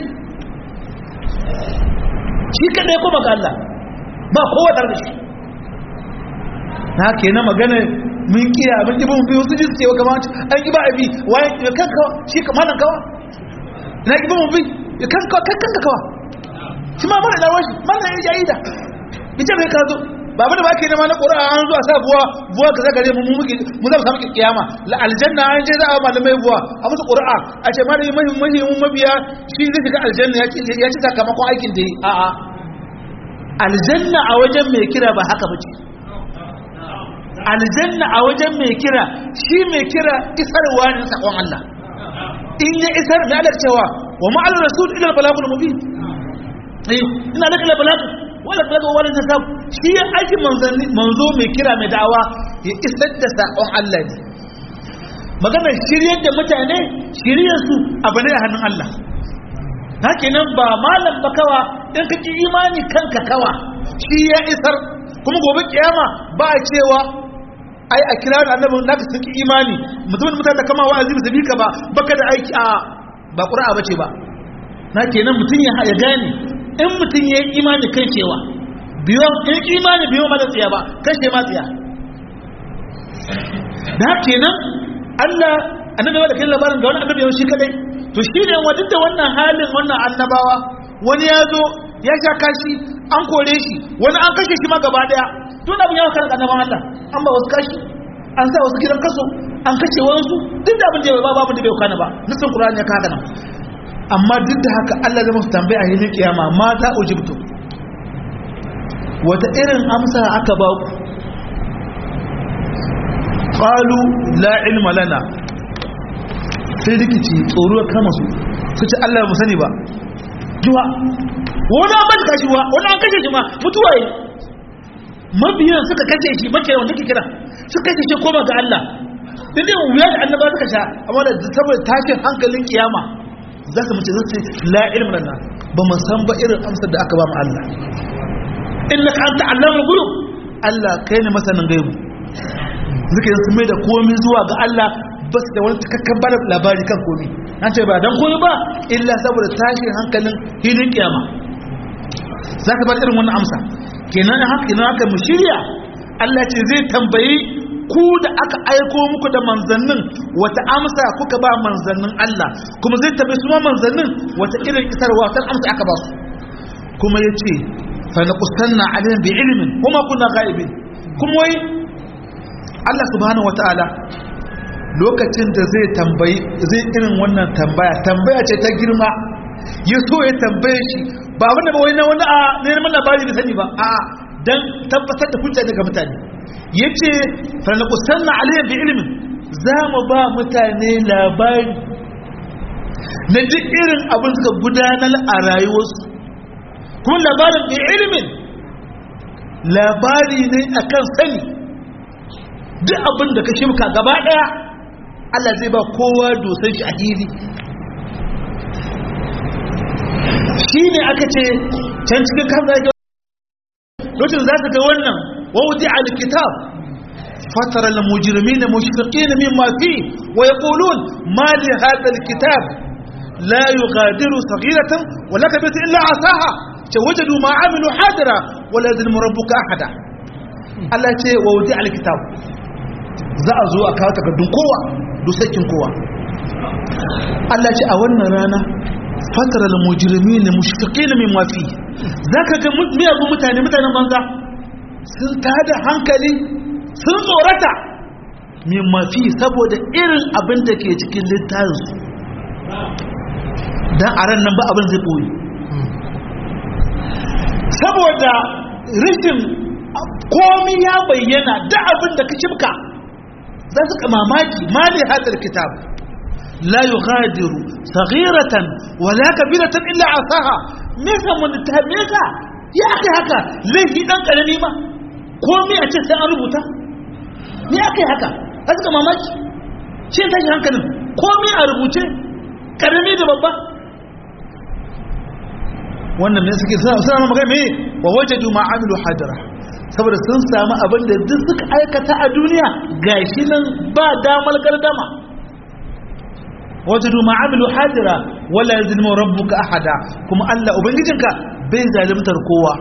A: shi kadai ko baka Allah ba kowa tare da shi na ke na magana mun kiya abin ibn biyu su ji su cewa kamar an ki ba abi waye ya kanka shi kamar nan kawa na ki ba mu bi ya kanka kanka kawa shi ma mara da washi mana ya jaida ita bai ka zo ba abin da ba ke nema na ƙura'a an zuwa sa buwa buwa ka zagare mu muke mu zama samu kiyama la aljanna an je za a malamai buwa a musu ƙura'a a ce malami mahi mahi mabiya shi zai shiga aljanna ya ci ya ci sakamakon aikin da yi a a aljanna a wajen mai kira ba haka bace aljanna a wajen mai kira shi mai kira isarwa ne sakon Allah in ya isar mai Allah cewa wa ma'al rasul ila balagul mubin eh ina da kala balagu wala balagu wala tasab shi ya aiki manzanni manzo mai kira mai da'awa ya isar da sakon Allah ne maganar shiryar da mutane shiryar su abu ne a hannun Allah haka nan ba malam ba kawa in ka ki imani kanka kawa shi ya isar kuma gobe kiyama ba a cewa ai a kira da annabin naka sun ki imani mutumin mutane da kama wa'azi ba su bi ka ba baka da aiki a ba qur'a bace ba na kenan mutum ya ya gane in mutum ya yi imani kan cewa biyo in imani biyo ma da tsiya ba kashe ma tsiya da kenan Allah annabi da kai labarin ga wani annabi yau shi kadai to shi ne wa duk da wannan halin wannan annabawa wani ya zo ya sha kashi an kore shi wani an kashe shi ma gaba daya tun abin yawa kan annabawan Allah an ba wasu kashi an sa wasu gidan kaso an kashe wasu duk da abin da bai ba babu da bai kana ba nisan Qur'ani ya kaga nan amma duk da haka Allah zai musu tambaya a hilin kiyama ma za ujibtu wata irin amsa aka ba ku qalu la ilma lana sai rikici tsoro ya kama su su ce Allah mu sani ba juwa wani an bata kashi wa wani an kashe shi ma mutuwa yi mabiyan suka kashe shi mace wanda ke kira suka kashe shi koma ga Allah din ne wuya da annaba suka sha amma da saboda tashin hankalin kiyama za su mace zasu la ilmi lana ba mu san ba irin amsar da aka ba mu Allah innaka anta allamul ghuyub Allah kai ne masanin gaibu zuke su mai da komai zuwa ga Allah ba su da wani takakkan bada labari kan komi an ce ba don komi ba illa saboda tashin hankalin hilin kiyama za ka bada irin wannan amsa kenan haka kenan haka mu shirya Allah ce zai tambayi ku da aka aiko muku da manzannin wata amsa kuka ba manzannin Allah kuma zai tambayi su ma manzannin wata irin isarwa wata amsa aka ba su kuma ya ce fa na kusanna alayhim bi ilmin kuma kuna ghaibin kuma wai Allah subhanahu wataala lokacin da zai tambayi zai irin wannan tambaya tambaya ce ta girma ya so ya tambaye shi ba wanda ba wani na wani a neman labari da sani ba a dan tabbatar da hujja daga mutane yace fa na kusanna alayhi bi ilmin za mu ba mutane labari na duk irin abin suka gudanar a rayuwarsu kuma labarin bi ilmin labari ne akan sani duk abin da ka shimka gaba daya Allah zai ba kowa dosan shi a hili shi ne aka ce can cikin kamar yake lokacin za ta ga wannan wawuti alkitab فترى المجرمين مشفقين مما فيه ويقولون ما لهذا الكتاب لا يغادر صغيرة ولا كبيرة إلا عصاها وجدوا ما عملوا حاضرا ولا يظلم ربك أحدا الله يقول ووضع الكتاب za a zo a kawo takardun kowa dusakin kowa Allah ce a wannan rana fatar al-mujrimi ne mushfiqi ne min mafi zaka ga miyagun mutane mutanen banza sun tada hankali sun tsorata min mafi saboda irin abin da ke cikin littafin su dan a ran nan ba abin zai boye saboda rishin komi ya bayyana da abin da ka cimka za su mamaki ma ne hadar kitab la yughadiru saghiratan wala kabiratan illa asaha me yasa mun ta me yasa ya aka haka laifi dan karami ma komai a ce sai an rubuta me aka haka za su mamaki shi tashi hankalin komai a rubuce karami da babba wannan ne suke suna magana me wa wajadu ma amilu hadira saboda sun samu abin da duk suka aikata a duniya gashi nan ba damar gardama wajadu ma'amilu hadira wala yazlimu rabbuka ahada kuma Allah ubangijinka bai zalimtar kowa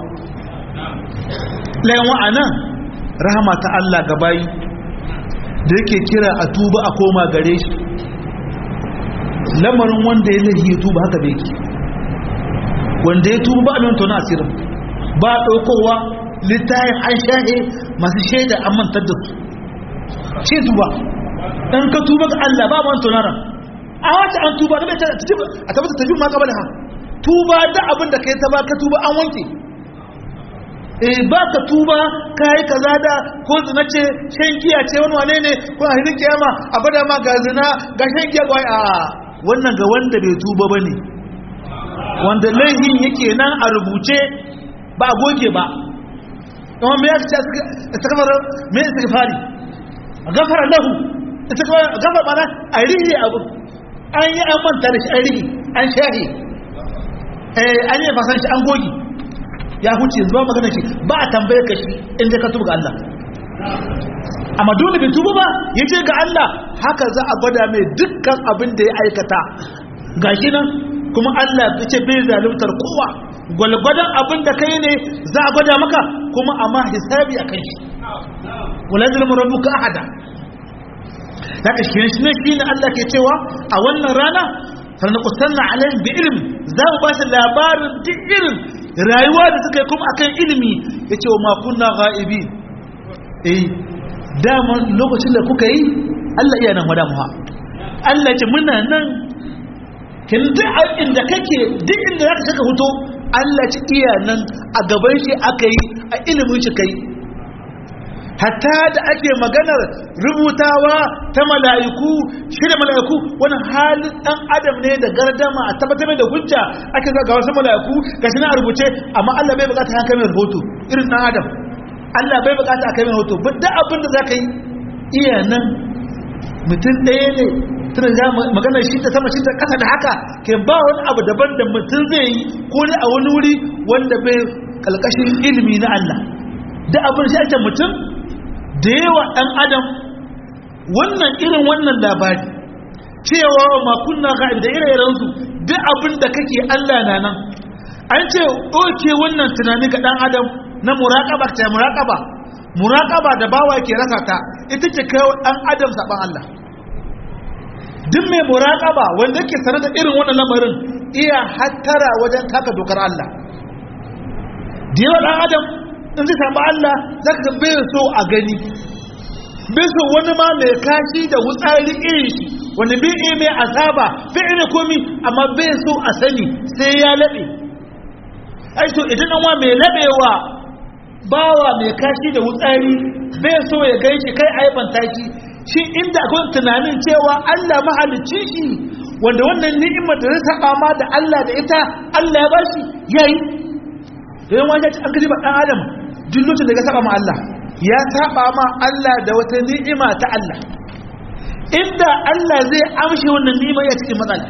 A: layan wa'anan rahama ta Allah ga bayi da yake kira a tuba a koma gare shi lamarin wanda ya lahi tuba haka bai ki wanda ya tuba ba a nan tona asirin ba ɗaukowa littayin an shahe masu shaida an mantar da su ce tuba in ka tuba ga Allah ba man tunara a wata an tuba da bai ta a tabbata tafi ma kabala ha tuba da abin da kai ta ba ka tuba an wanke eh ba ka tuba kai kaza da ko zina ce shan giya ce wani wane ne ko a hirin kiyama a bada ma ga zina ga shan giya ga a wannan ga wanda bai tuba bane wanda laihin yake nan a rubuce ba a goge ba kuma me yake istighfar me istighfari gafara lahu gafara bana a rihi abu an yi an manta da shi an rihi an shahi eh an yi fasan shi an goge ya huce zuwa magana shi ba a tambaye ka shi inda ka tuba ga Allah amma dole bai tuba ba ya ce ga Allah haka za a gwada mai dukkan abin da ya aikata ga shi nan kuma Allah ya ce bai zaluntar kowa gwalgwadon abin da kai ne za a gwada maka kuma amma hisabi a kai shi wala zalmu rabbuka ahada haka shi ne shi ne Allah ke cewa a wannan rana sanaqsanna alaihim bi ilm za mu ba su labarin duk irin rayuwa da suka yi kuma akan ilimi yace wa ma kunna ghaibi eh dama lokacin da kuka yi Allah iya nan wada muha Allah ce muna nan kin duk inda kake duk inda zaka saka hoto Allah ci iya nan a gaban shi aka yi a ilimin shi kai hatta da ake maganar rubutawa ta mala'iku shi da mala'iku wani halin dan adam ne da gardama a tabbatar da hujja ake ga wasu mala'iku ga shi na rubuce amma Allah bai bukata haka mai rahoto irin dan adam Allah bai bukata a kai mai rahoto duk abin da zaka yi iya nan mutum ɗaya ne tana za maganar shi ta sama shi ta ƙasa da haka ke ba wani abu daban da mutum zai yi ko ne a wani wuri wanda bai kalkashin ilimi na Allah da abin shi ake mutum da yawa ɗan adam wannan irin wannan labari cewa makunna ga da ire su duk abin da kake Allah na nan an ce ɗauke wannan tunani ga ɗan adam na muraƙaba ta muraƙaba muraƙaba da bawa ke rasa ta ita ce kai ɗan adam saɓan Allah duk mai muraƙaba wanda ke sanar da irin wannan lamarin iya hattara wajen taka dokar Allah da yawa ɗan adam in zai samu Allah za ka bai so a gani bai so wani ma mai kashi da wutsari irin shi wani bai iya mai asaba bai iya komi amma bai so a sani sai ya laɓe ai so idan an wa mai laɓewa bawa mai kashi da wutsari bai so ya gan shi kai aibanta shi shi inda akwai tunanin cewa Allah mahalicci shi wanda wannan ni'imar da zai saba ma da Allah da ita Allah ya bashi yayi don wani an kaji ba dan adam duk lokacin da ya saba ma Allah ya saba ma Allah da wata ni'ima ta Allah inda Allah zai amshi wannan ni'ima ya cikin matsala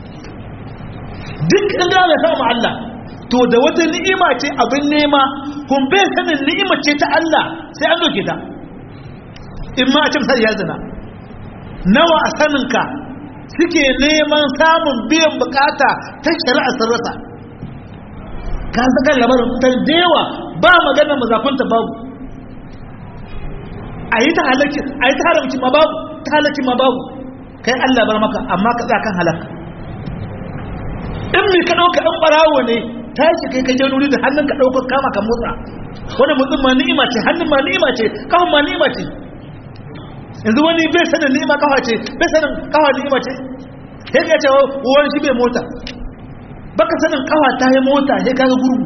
A: duk inda ya saba ma Allah to da wata ni'ima ce abin nema kun bai sanin ni'ima ce ta Allah sai an doke ta in ma a ce misali ya zina nawa a saninka suke neman samun biyan bukata ta shari'a sun rasa ka saka labarin ta dewa ba magana mazakunta babu a yi ta halarci a yi ta haramci ma babu ta halarci ma babu kai allah bar maka amma ka tsaka kan halaka in mai ka ɗauka ɗan ɓarawo ne ta shi kai kai januri da hannun ka ɗauka kama ka motsa wani mutum ma ni'ima ce hannun ma ni'ima ce kawon ma ni'ima ce yanzu wani bai sanin ni'ima kawa ce bai sanin kawa ni'ima ce sai ya ce wani shi bai mota baka sanin kawa ta yi mota sai kaga gurgu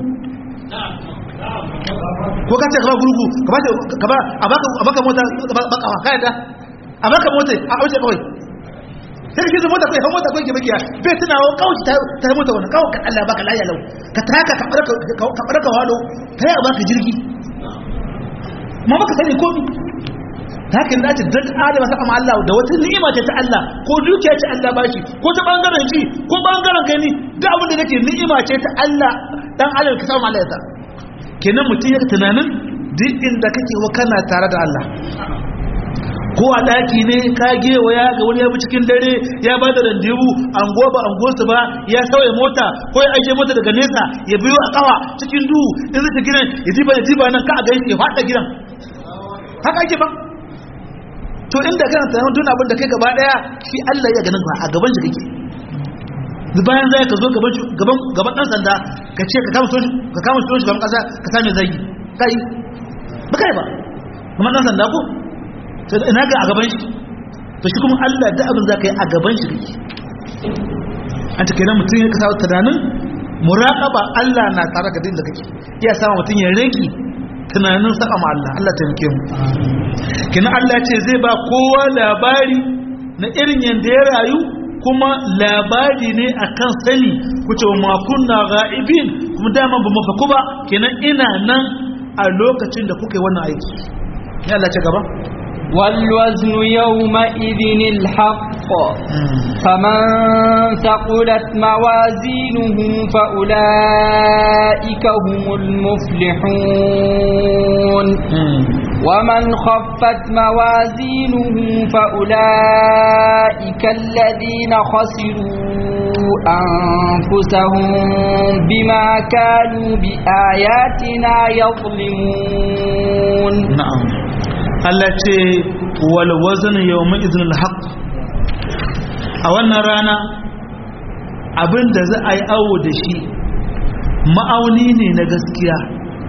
A: ko ka ce ka ba gurgu ka ba ka ba a baka a baka mota ba kawa kai da a baka mota a auce kawai sai ki zo mota kai ha mota kai ke bakiya bai tunawa kawai ta ta mota wannan kawai ka Allah baka lafiya lau ka taka ka barka ka barka walo kai a baka jirgi ma baka sani komai hakan da ta dan adam sa amma Allah da wata ni'ima ce ta Allah ko dukiya ce Allah bashi ko ta bangaren ji ko bangaren gani duk abin da nake ni'ima ce ta Allah dan Allah ka samu Allah ya sa kenan mutum ya tunanin duk inda kake wa kana tare da Allah ko a daki ne ka gewaya ga wani ya bi cikin dare ya ba da randewu an goba an gosu ba ya sauya mota ko ya aje mota daga nesa ya biyo a kawa cikin duhu in zai ta gidan ya jiba ya jiba nan ka a gani ya fada gidan haka ake ba to inda kana tunanin duk abin da kai gaba daya shi Allah ya ganin a gaban shi kake bayan zai ka zo gaban gaban gaban dan sanda ka ce ka kama soji ka kama soji gaban kasa ka same zagi kai ba kai ba kuma dan sanda ko to ina ga a gaban shi to shi kuma Allah da abin zaka yi a gaban shi kake an ta kenan mutum ya kasa tunanin muraqaba Allah na tare ka da kake iya sama mutum ya rage tunanin saka ma Allah Allah taimake mu kenan Allah ce zai ba kowa labari na irin yanda ya rayu kuma labari ne akan sani kuce ma kunna ghaibin kuma dama ba mu faku ba kenan ina nan a lokacin da kuka yi wannan aiki ya Allah ce gaba
B: والوزن يومئذ الحق فمن ثقلت موازينه فأولئك هم المفلحون ومن خفت موازينه فأولئك الذين خسروا أنفسهم بما كانوا بآياتنا يظلمون
A: نعم Allah ce wal wazn yawma idhin al haqq a wannan rana abinda za a yi awo da shi ma'auni ne na gaskiya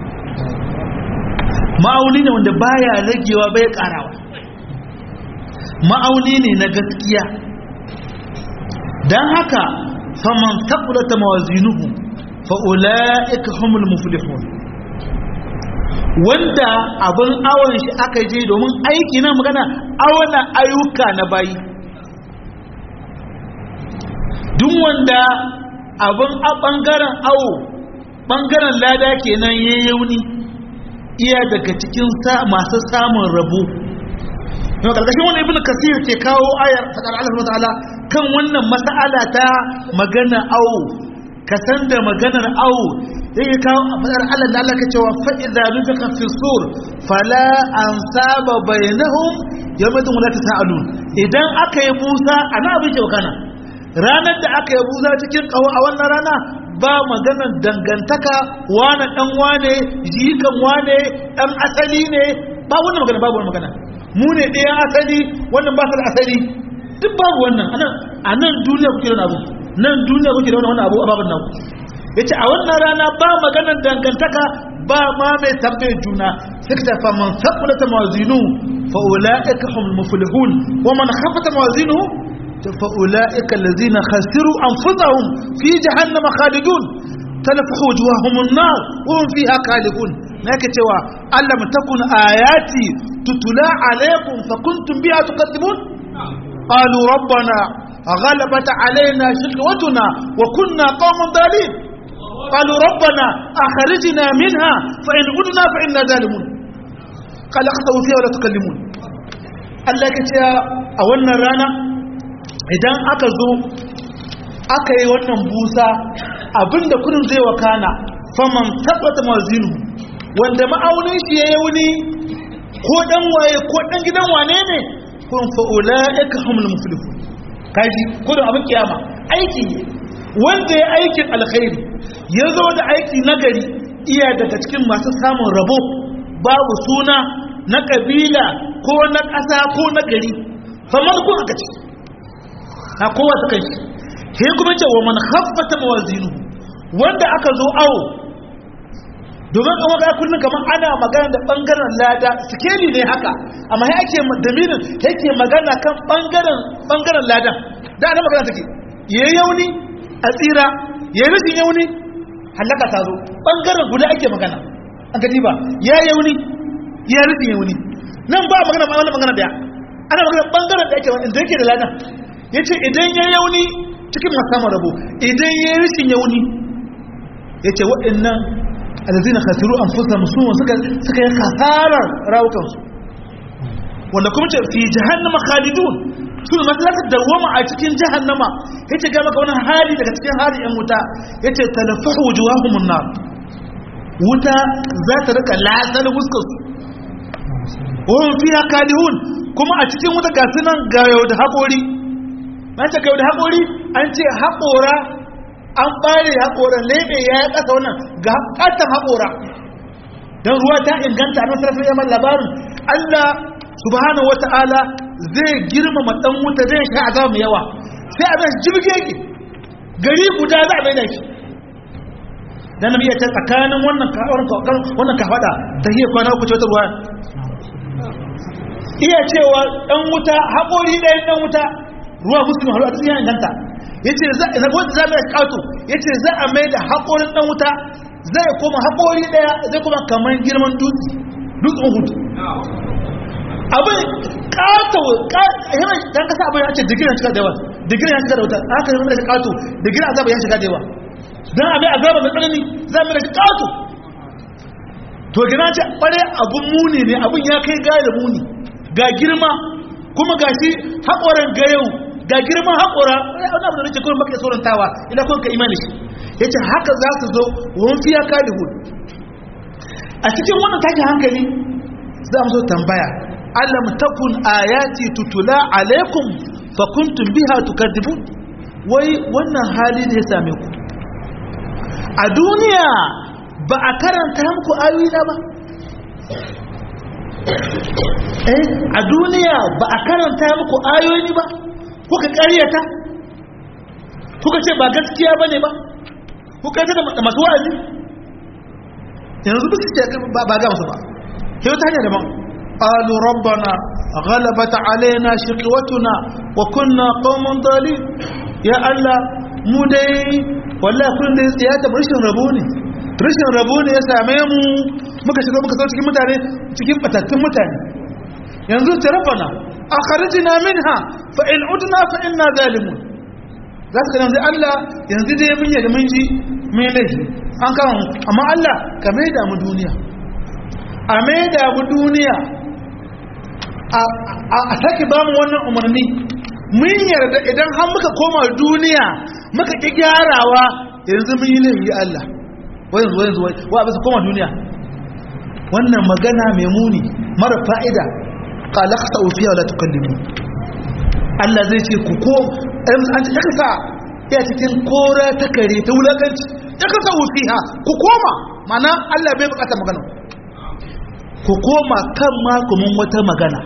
A: ma'auni ne wanda baya ragewa bai karawa ma'auni ne na gaskiya dan haka faman taqulata mawazinuhu fa ulaika humul muflihun wanda abin awon shi aka je domin aiki na magana awana ayyuka na bayi duk wanda abin a ɓangaren awo ɓangaren lada kenan ya yauni iya daga cikin masu samun rabo yau ƙarƙashin wani ibn kasir ke kawo ayar faɗar Allah ta'ala kan wannan mas'ala ta magana awo ka san da maganar awo yake kawo a fadar Allah da Allah ka cewa fa idza nufika fi sur fala ansaba bainahum yawma la tasalun idan aka yi busa ana abin ke kana ranar da aka yi busa cikin kawo a wannan rana ba maganar dangantaka wane dan wane jikan wane dan asali ne ba wannan magana babu wannan magana mu ne ɗayan asali wannan ba su da asali duk babu wannan a nan duniya kuke da abu nan duniya kuke da wannan abu a babin nan ya ce a wannan rana ba maganar dangantaka ba ma mai tambayar juna suka ta fa man sabbula ta mawazinu fa ula'ika hum muflihun wa man khafata mawazinu fa ula'ika allazina khasiru anfusahum fi jahannam khalidun talfahu wujuhahum an-nar wa hum fiha khalidun nake cewa allam takun ayati tutula alaykum fa kuntum biha tukadzibun qalu rabbana غلبت علينا شقوتنا وكنا قوما ضالين قالوا ربنا أخرجنا منها فإن عدنا فإنا ظالمون قال اخسأوا فيها ولا تكلمون Allah ka ce a wannan rana idan aka zo aka yi wannan busa abinda kudin zai wakana faman tabbata mazinu wanda ma'aunin shi ya yi wuni ko dan waye ko dan gidan wane ne kun fa'ula ya ka hamul muflihu kaji kudin abin kiyama aiki ne wanda ya aikin alkhairi ya zo da aiki nagari iya daga cikin masu samun rabo babu suna na kabila ko na ƙasa ko na gari famar ko aka ce na kowa ta kai he kuma ce wa man khaffata mawazinu wanda aka zo awo domin kuma ga kullun kamar ana magana da bangaren lada sikeli ne haka amma sai ake damirin yake magana kan bangaren bangaren ladan da ana magana take yayi yauni a tsira yayi rashin yauni halaka ta zo bangaren guda ake magana an gadi ba ya yauni ya rashin yauni nan ba magana ba wannan magana daya ana magana bangaren da ake inda yake da ladan yace idan ya yauni cikin masu samun rabo idan ya rashin yauni yace waɗannan alazina khasiru anfusahum suwa suka suka yi kasarar rawukansu wanda kuma ce fi jahannama khalidun su da masu zata dawoma a cikin jahannama yace ga maka wani hali daga cikin hali yan wuta yace talafahu wujuhahumun nar wuta za ta rika lasar fuskar su wahum fiha kalihun kuma a cikin wuta ga sunan ga yau da haƙori na ce ga yau da haƙori an ce haƙora an ɓare haƙoran lebe ya yi ƙasa wannan ga ƙatan haƙora don ruwa ta inganta a nasarar yaman labarin allah subhanahu wa ta'ala zai girmama ɗan wuta zai sha azaba mai yawa sai a zai jirge ki gari guda za a bai da shi dan nabi ya ce tsakanin wannan ka wannan ka fada ta hiya kwana uku ce wata ruwa iya cewa dan wuta haƙori ɗayan dan wuta ruwa muslim halu a cikin inganta yace za a wanda za mai kato yace za a mai da haƙorin dan wuta zai koma haƙori ɗaya zai kuma kamar girman dutse dutsen hudu abin kato yana dan kasa abin ya ce digirin shiga da yawa digirin ya shiga da wuta aka yi da kato digirin azaba ya shiga da yawa dan abin azaba mai tsanani za mu da shi kato to gina ce kware abun muni ne abin ya kai gaya da muni ga girma kuma ga shi haƙoran ga yau ga girman haƙora wani abu da rike kuma maka tsorantawa ina kuma ka imani shi ya ce haka za su zo wani fiya kali hudu a cikin wannan takin hankali za mu zo tambaya alam takun ayati tutula alaikum fa kuntum biha tukadibun wai wannan hali ne ya same ku a duniya ba a karanta muku ayoyi na ba eh a duniya ba a karanta muku ayoyi ba kuka ƙaryata kuka ce ba gaskiya bane ba kuka ce da masu wa'azi yanzu ba su ce ba ga musu ba sai wata hanya daban qalu rabbana ghalabat alaina shiqwatuna wa kunna qauman dalil ya allah mu dai wallahi kun da ya ta rashin rabo ne rashin rabo ne ya same mu muka shiga muka zo cikin mutane cikin batattun mutane yanzu ta rabbana akhrijna minha fa in udna fa inna zalimun za su yanzu Allah yanzu dai mun yi da mun ji mun laifi an kama amma Allah ka mai da mu duniya a mai da mu duniya a sake ba mu wannan umarni mun yarda idan har muka koma duniya muka ƙi gyarawa yanzu mun yi laifi Allah wai yanzu yanzu wai wa bisa koma duniya wannan magana mai muni mara fa'ida qala khsa'u fiha la tukallimu Allah zai ce ku ko an ce kasa ya cikin kora ta kare ta wulakanci ya kasa fiha ku koma mana Allah bai bukata magana ku koma kan makumin wata magana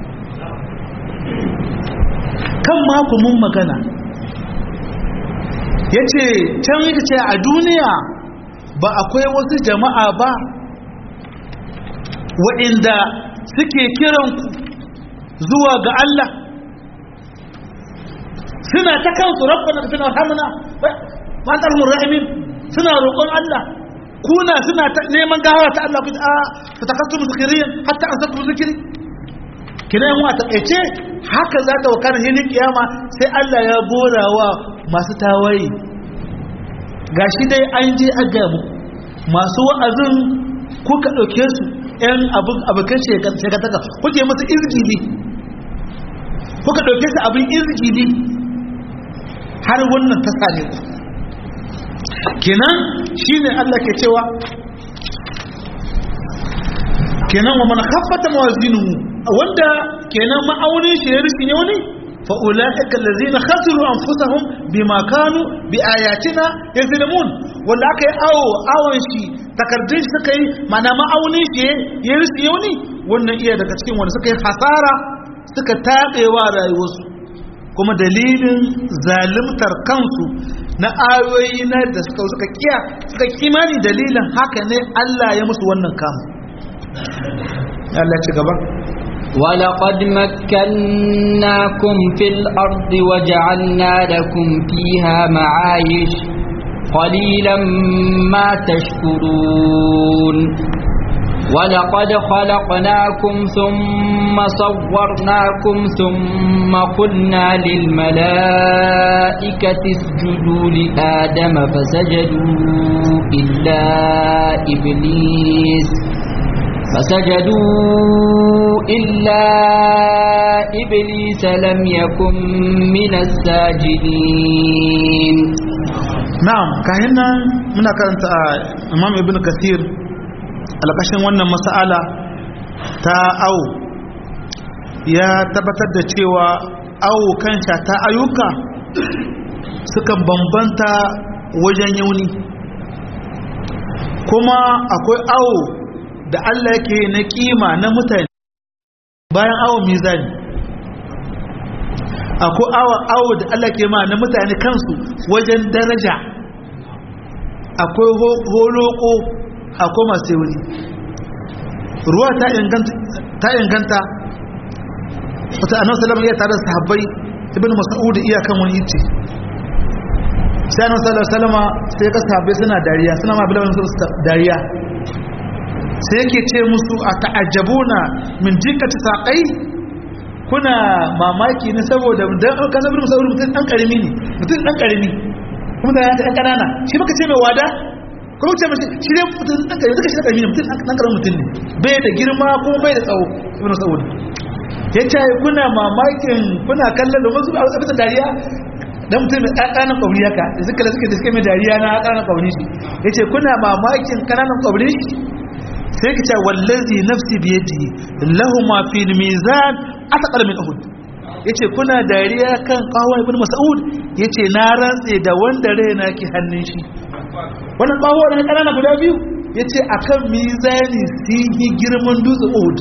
A: kan makumin magana yace can yake ce a duniya ba akwai wasu jama'a ba waɗanda suke kiranku zuwa ga Allah suna ta kansu rabbana ka tana hamna ma tarhumur rahimin suna roƙon Allah kuna suna ta neman gawa ta Allah ku a fa takassu muskiriyan hatta an sabu zikiri kina yan wata kace haka za ta wakana hin kiyama sai Allah ya gorawa masu tawaye gashi dai an je a ga mu masu wa'azin kuka dauke su yan abin abokan shekataka kuke masu izgili kuka dauke su abin izgili har wannan ta same ku kenan shine Allah ke cewa kenan wa man khaffata mawazinuhu wanda kenan ma'aunin shi ya rikin yauni fa ulaika allazina khasiru anfusahum bima kanu bi ayatina yazlimun wanda aka yi awo awon shi takardun shi suka yi mana ma'aunin shi ya rikin yauni wannan iya daga cikin wanda suka yi hasara suka tabewa rayuwarsu kuma dalilin zalimtar kansu na ayoyi na da suka suka kiya suka kimani dalilin haka ne Allah ya musu wannan kamu Allah ci gaba
B: ولقد مكناكم في الأرض وجعلنا لكم فيها معايش قليلا ما تشكرون ولقد خلقناكم ثم صورناكم ثم قلنا للملائكة اسجدوا لآدم فسجدوا إلا إبليس فسجدوا إلا إبليس لم يكن من الساجدين
A: نعم كهنا من كانت إمام ابن كثير alƙashin wannan mas'ala ta au ya tabbatar da cewa au kanta ta ayyuka sukan bambanta wajen yauni kuma akwai au da Allah yake na kima na mutane bayan awon mizani akwai awo da Allah ke ma na mutane kansu wajen daraja akwai holoko akwai masu wuri ruwa ta inganta wata annabi sallallahu alaihi tare da sahabbai ibn mas'ud iya kan wani yace sai annabi sallallahu alaihi wasallam sai ka sahabbai suna dariya suna ma bilawan su dariya sai yake ce musu a ta'ajjabuna min dikkati saqai kuna mamaki ne saboda dan ka sabu mutum mutum dan karimi ne mutum dan karimi kuma da ya dan kanana shi baka ce mai wada kuma ce mashi shi ne mutum dan karimi suka shi dan karimi ne mutum dan karamin mutum ne bai da girma kuma bai da tsawo ibn sa'ud ya ce kuna mamakin kuna kallon da wasu a bisa dariya dan mutum mai ƙananan ƙauri haka da suka da suke da suke mai dariya na ƙananan ƙauri shi ya ce kuna mamakin ƙananan ƙauri shi sai ka ce wallazi nafsi biyadi lahu ma fi mizan ataqal min uhud yace kuna dariya kan qawwa ibn mas'ud yace na rantse da wanda raina ke hannun shi wannan qawwa da ƙanana guda biyu yace akan mizani sun yi girman dutse uhud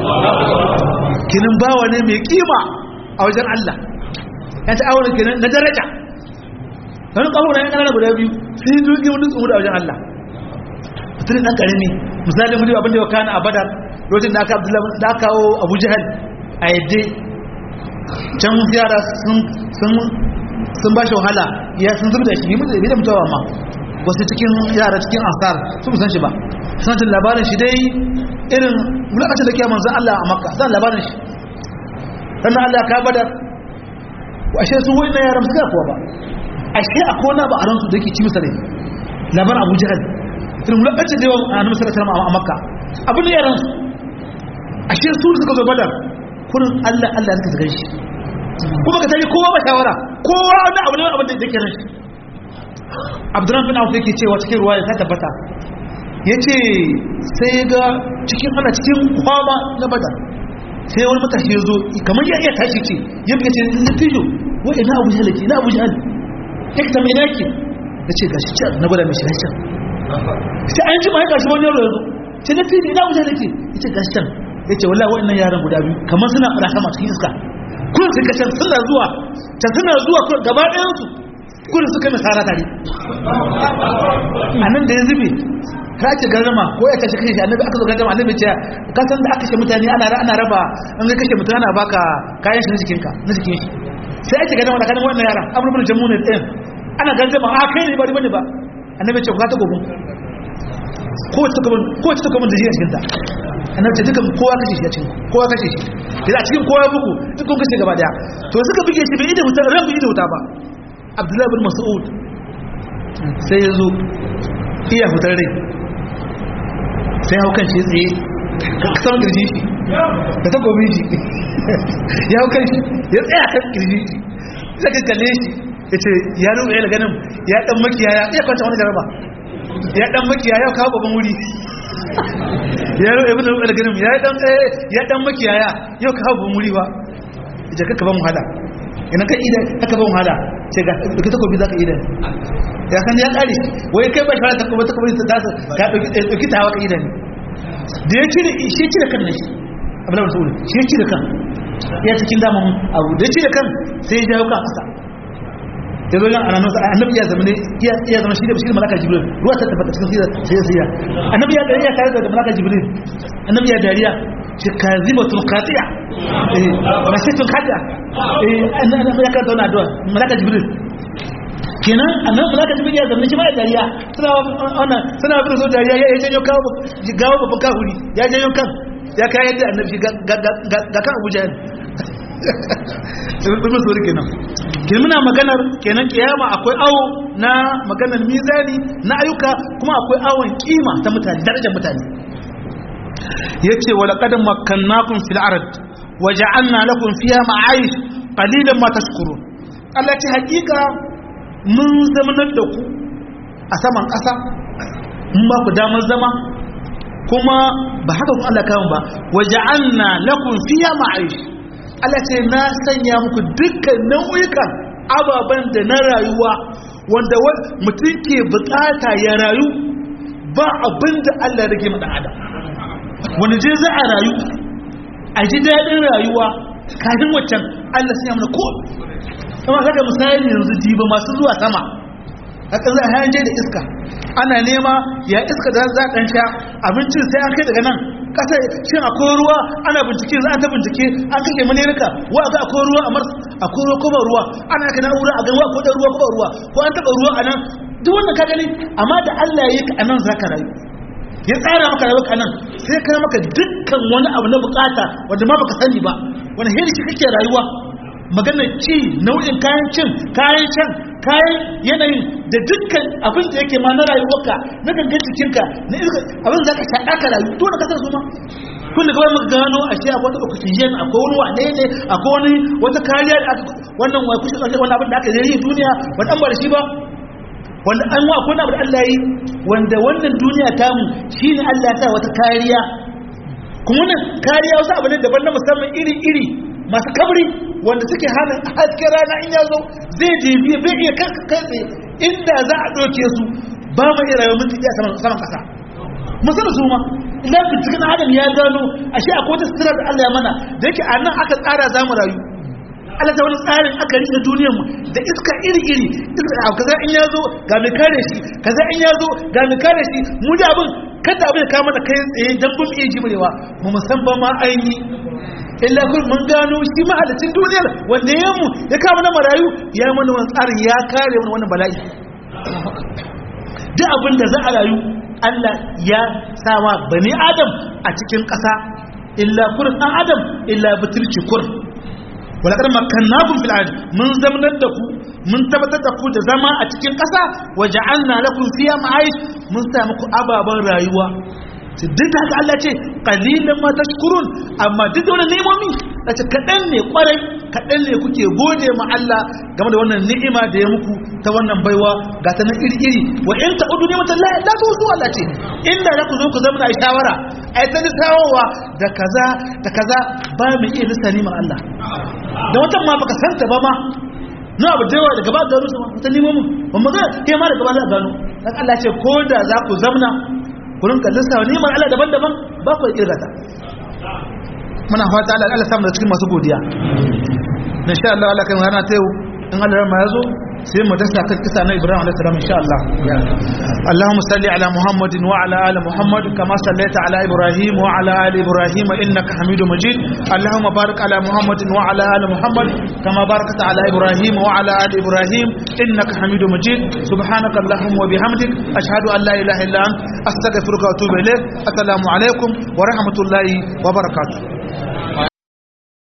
A: kinin bawa ne mai kima a wajen Allah ya ta aure kenan na daraja wani kawo na kanana guda biyu sun yi jirgin wani tsoro a wajen Allah mutum dan karami misali mu abin da ya kana a badar lokacin da aka abdullahi da aka kawo abu jahal a yadda can yara sun sun sun ba shi wahala ya sun zubda shi bai da mutuwa ma wasu cikin yara cikin ansar sun san shi ba sun jin labarin shi dai irin mulakacin da ke manzan Allah a makka zan labarin shi sannan Allah ka badar ashe su wani na yaran suka kuwa ba ashe a kona ba a ransu da yake ci masa rai labarin abu jihar irin mulakacin da yawan a nan masarar salama a makka abin da yaran su ashe su suka zo badar kurin Allah Allah suka zagan shi kuma ka tare kowa ba shawara kowa wani abu ne abin da yake ran shi abdurrahman bin auf yake cewa cikin ruwaya ta tabbata yace sai ga cikin ana cikin kwama na badar sai wani matashi ya zo kamar ya iya tashi ce ya buga ce na tijo wa ina abu jahal ke ina abu jahal ya ka tambaye naki ya ce gashi can na gwada mai shi can sai an ji ma ya gashi wani yaro ya zo ce na tijo ina abu jahal ke ya ce gashi can ya ce wallahi wa'annan yaran guda biyu kamar suna fara sama cikin iska kun suka can suna zuwa can suna zuwa gaba ɗayansu kudin suka mai tsara tare a nan da ya zube ka ake garama ko ya kashe kashe annabi aka zo garama annabi ce ka san da aka kashe mutane ana ana raba an ga kashe mutane ana baka kayan shi na jikin ka na jikin shi sai ake garama da kanin wannan yara amru bin jammu ne din ana garama a kai ne ba bane ba annabi ce ku ta gobe ko ta kuma ko ta kuma da jiya cikin ta annabi ce dukan kowa kashe shi a cikin kowa kashe shi idan a cikin kowa bugu duk kun kashe gaba daya to suka buge shi bai ida wuta ran bai ida wuta ba abdullahi bin mas'ud sai ya zo iya fitar rai sai hau kan shi tsaye kasan kirji shi da ta gobe shi ya hau kan shi ya tsaya kan kirji shi sai ka kalle shi ya ce ya nuna ya ganin ya dan makiyaya ya kwanta wani jaraba ya dan makiyaya ya kawo babban wuri ya nuna ibn al-ganim ya dan ya dan makiyaya yau kawo babban wuri ba ya kaka ban wahala ina ka idan aka ban wahala ce ga ka takobi zaka idan ya san ya kare wai kai ba shara takobi takobi ta dasa ka dauki tawa ka idan da ya cire shi cire kan ne abin da sauri shi cire kan ya cikin daman abu da cire kan sai ya jawo kan kasa ya zo nan annabi annabi ya zama ne ya zama shi da shi malaka jibril ruwa ta tabbata cikin sirra sai sai annabi ya dariya tare da malaka jibril annabi ya dariya ce kazibatun qati'a eh masitun qati'a eh annabi ya karanta wannan addu'a malaka jibril kenan annabi malaka jibril ya zama shi ma ya dariya suna wannan suna bin so dariya ya janyo kawo gawo babban kahuri ya janyo kan ya kai yadda annabi ga kan Abu Jahl sun so kenan kenan muna maganar kenan kiyama akwai awo na maganar mizani na ayyuka kuma akwai awon kima ta mutane darajar mutane yace wala qad makkannakum fil ard wa ja'alna lakum fiha ma'ayish qalilan ma tashkurun Allah ce hakika mun zamanar da ku a saman ƙasa mun ba ku damar zama kuma ba haka ku Allah kawo ba wa ja'alna lakum fiha ma'ayish Allah ce na sanya muku dukkan nau'ikan ababen da na rayuwa wanda mutum ke bukata ya rayu ba abin da Allah ya rage maɗan adam wanda je za a rayu a ji daɗin rayuwa kafin waccan Allah sanya mana ko kuma kaga misali yanzu diba masu zuwa sama haka za a hanje da iska ana nema ya iska da za a sha abincin sai an kai daga nan kasa shin akwai ruwa ana bincike za a ta bincike an kashe manirka wa ga akwai ruwa a mars akwai ruwa ko ba ruwa ana ka na'ura a gawa ko da ruwa ko ba ruwa ko an taba ruwa a nan duk wannan ka gani amma da Allah ya yi ka anan zaka rayu ya tsara maka rayuwa ka nan sai ka maka dukkan wani abu na bukata wanda ma baka sani ba wani hiri shi kake rayuwa magana ci nau'in kayan cin kayan can kayan yanayin da dukkan abin da yake ma na rayuwarka na gangan jikinka na iska abin za ka shaɗa ka rayu to da kasar su ma kun da kawai muka gano a shi akwai wata oxygen akwai wani wane ne akwai wani wata kariya da aka wannan wai kushe wani abin da aka zai yi duniya wani an bar shi ba wanda an wa akwai abu da Allah yi wanda wannan duniya tamu shine Allah ya sa wata kariya kuma wannan kariya wasu abu ne daban na musamman iri-iri masu kabri wanda suke hana hasken rana in ya zo zai jibi bai iya kai tsaye inda za a ɗauke su ba mu iya rayuwar minti ɗaya saman ƙasa musamman su ma idan binciken adam ya gano a shi akwai wata sitirar da Allah ya mana da yake a nan aka tsara za mu rayu Allah ta wani tsarin aka rike duniyar mu da iska iri-iri iska kaza in ya zo ga mai kare shi kaza in ya zo ga mai kare shi mu da abin kada abin ya kama da kai tsaye dan bin iya jimrewa mu musamman ma aini illa kun mun gano shi mahalicin duniyar wanda ya mu ya kama na marayu ya yi mana wani tsarin ya kare mana wannan bala'i duk abin da za a rayu Allah ya sama bani adam a cikin ƙasa illa kurin ɗan adam illa butulci kur walakar makannakum fil ard mun zamanar da ku mun tabbatar da ku da zama a cikin ƙasa waje an na lakum fiya ma'aish mun sa muku ababen rayuwa duk da haka Allah ce qalilan ma tashkurun amma duk da wannan ni'imomi ce kadan ne kwarai kadan ne kuke gode ma Allah game da wannan ni'ima da ya muku ta wannan baiwa ga ta nan iri-iri wa in ta'udu ni'matan la la tusu Allah ce inda za ku zo ku zama shawara ai ta lissawowa da kaza da kaza ba mu iya lissa ni'mar Allah da wata ma baka santa ba ma na abu da yawa daga ba gano su wata ni'imomin ba mu ga kai ma daga ba za a gano dan Allah ce ko da za ku zamna kurin kallon sa ni'imar Allah daban-daban ba ku kirga ta muna fata Allah Allah samu da cikin masu godiya insha Allah Allah kan rana ta yau in Allah ma yazo sai mu dasa kan kisa na Ibrahim alaihi salam insha Allah Allahumma salli ala Muhammadin wa ala ali Muhammad kama sallaita ala Ibrahim wa ala ali Ibrahim innaka Hamidum Majid Allahumma barik ala Muhammadin wa ala ali Muhammad kama barakta ala Ibrahim wa ala ali Ibrahim innaka Hamidum Majid subhanaka Allahumma wa bihamdik ashhadu an la ilaha illa anta astaghfiruka wa atubu ilayk assalamu alaikum wa rahmatullahi wa barakatuh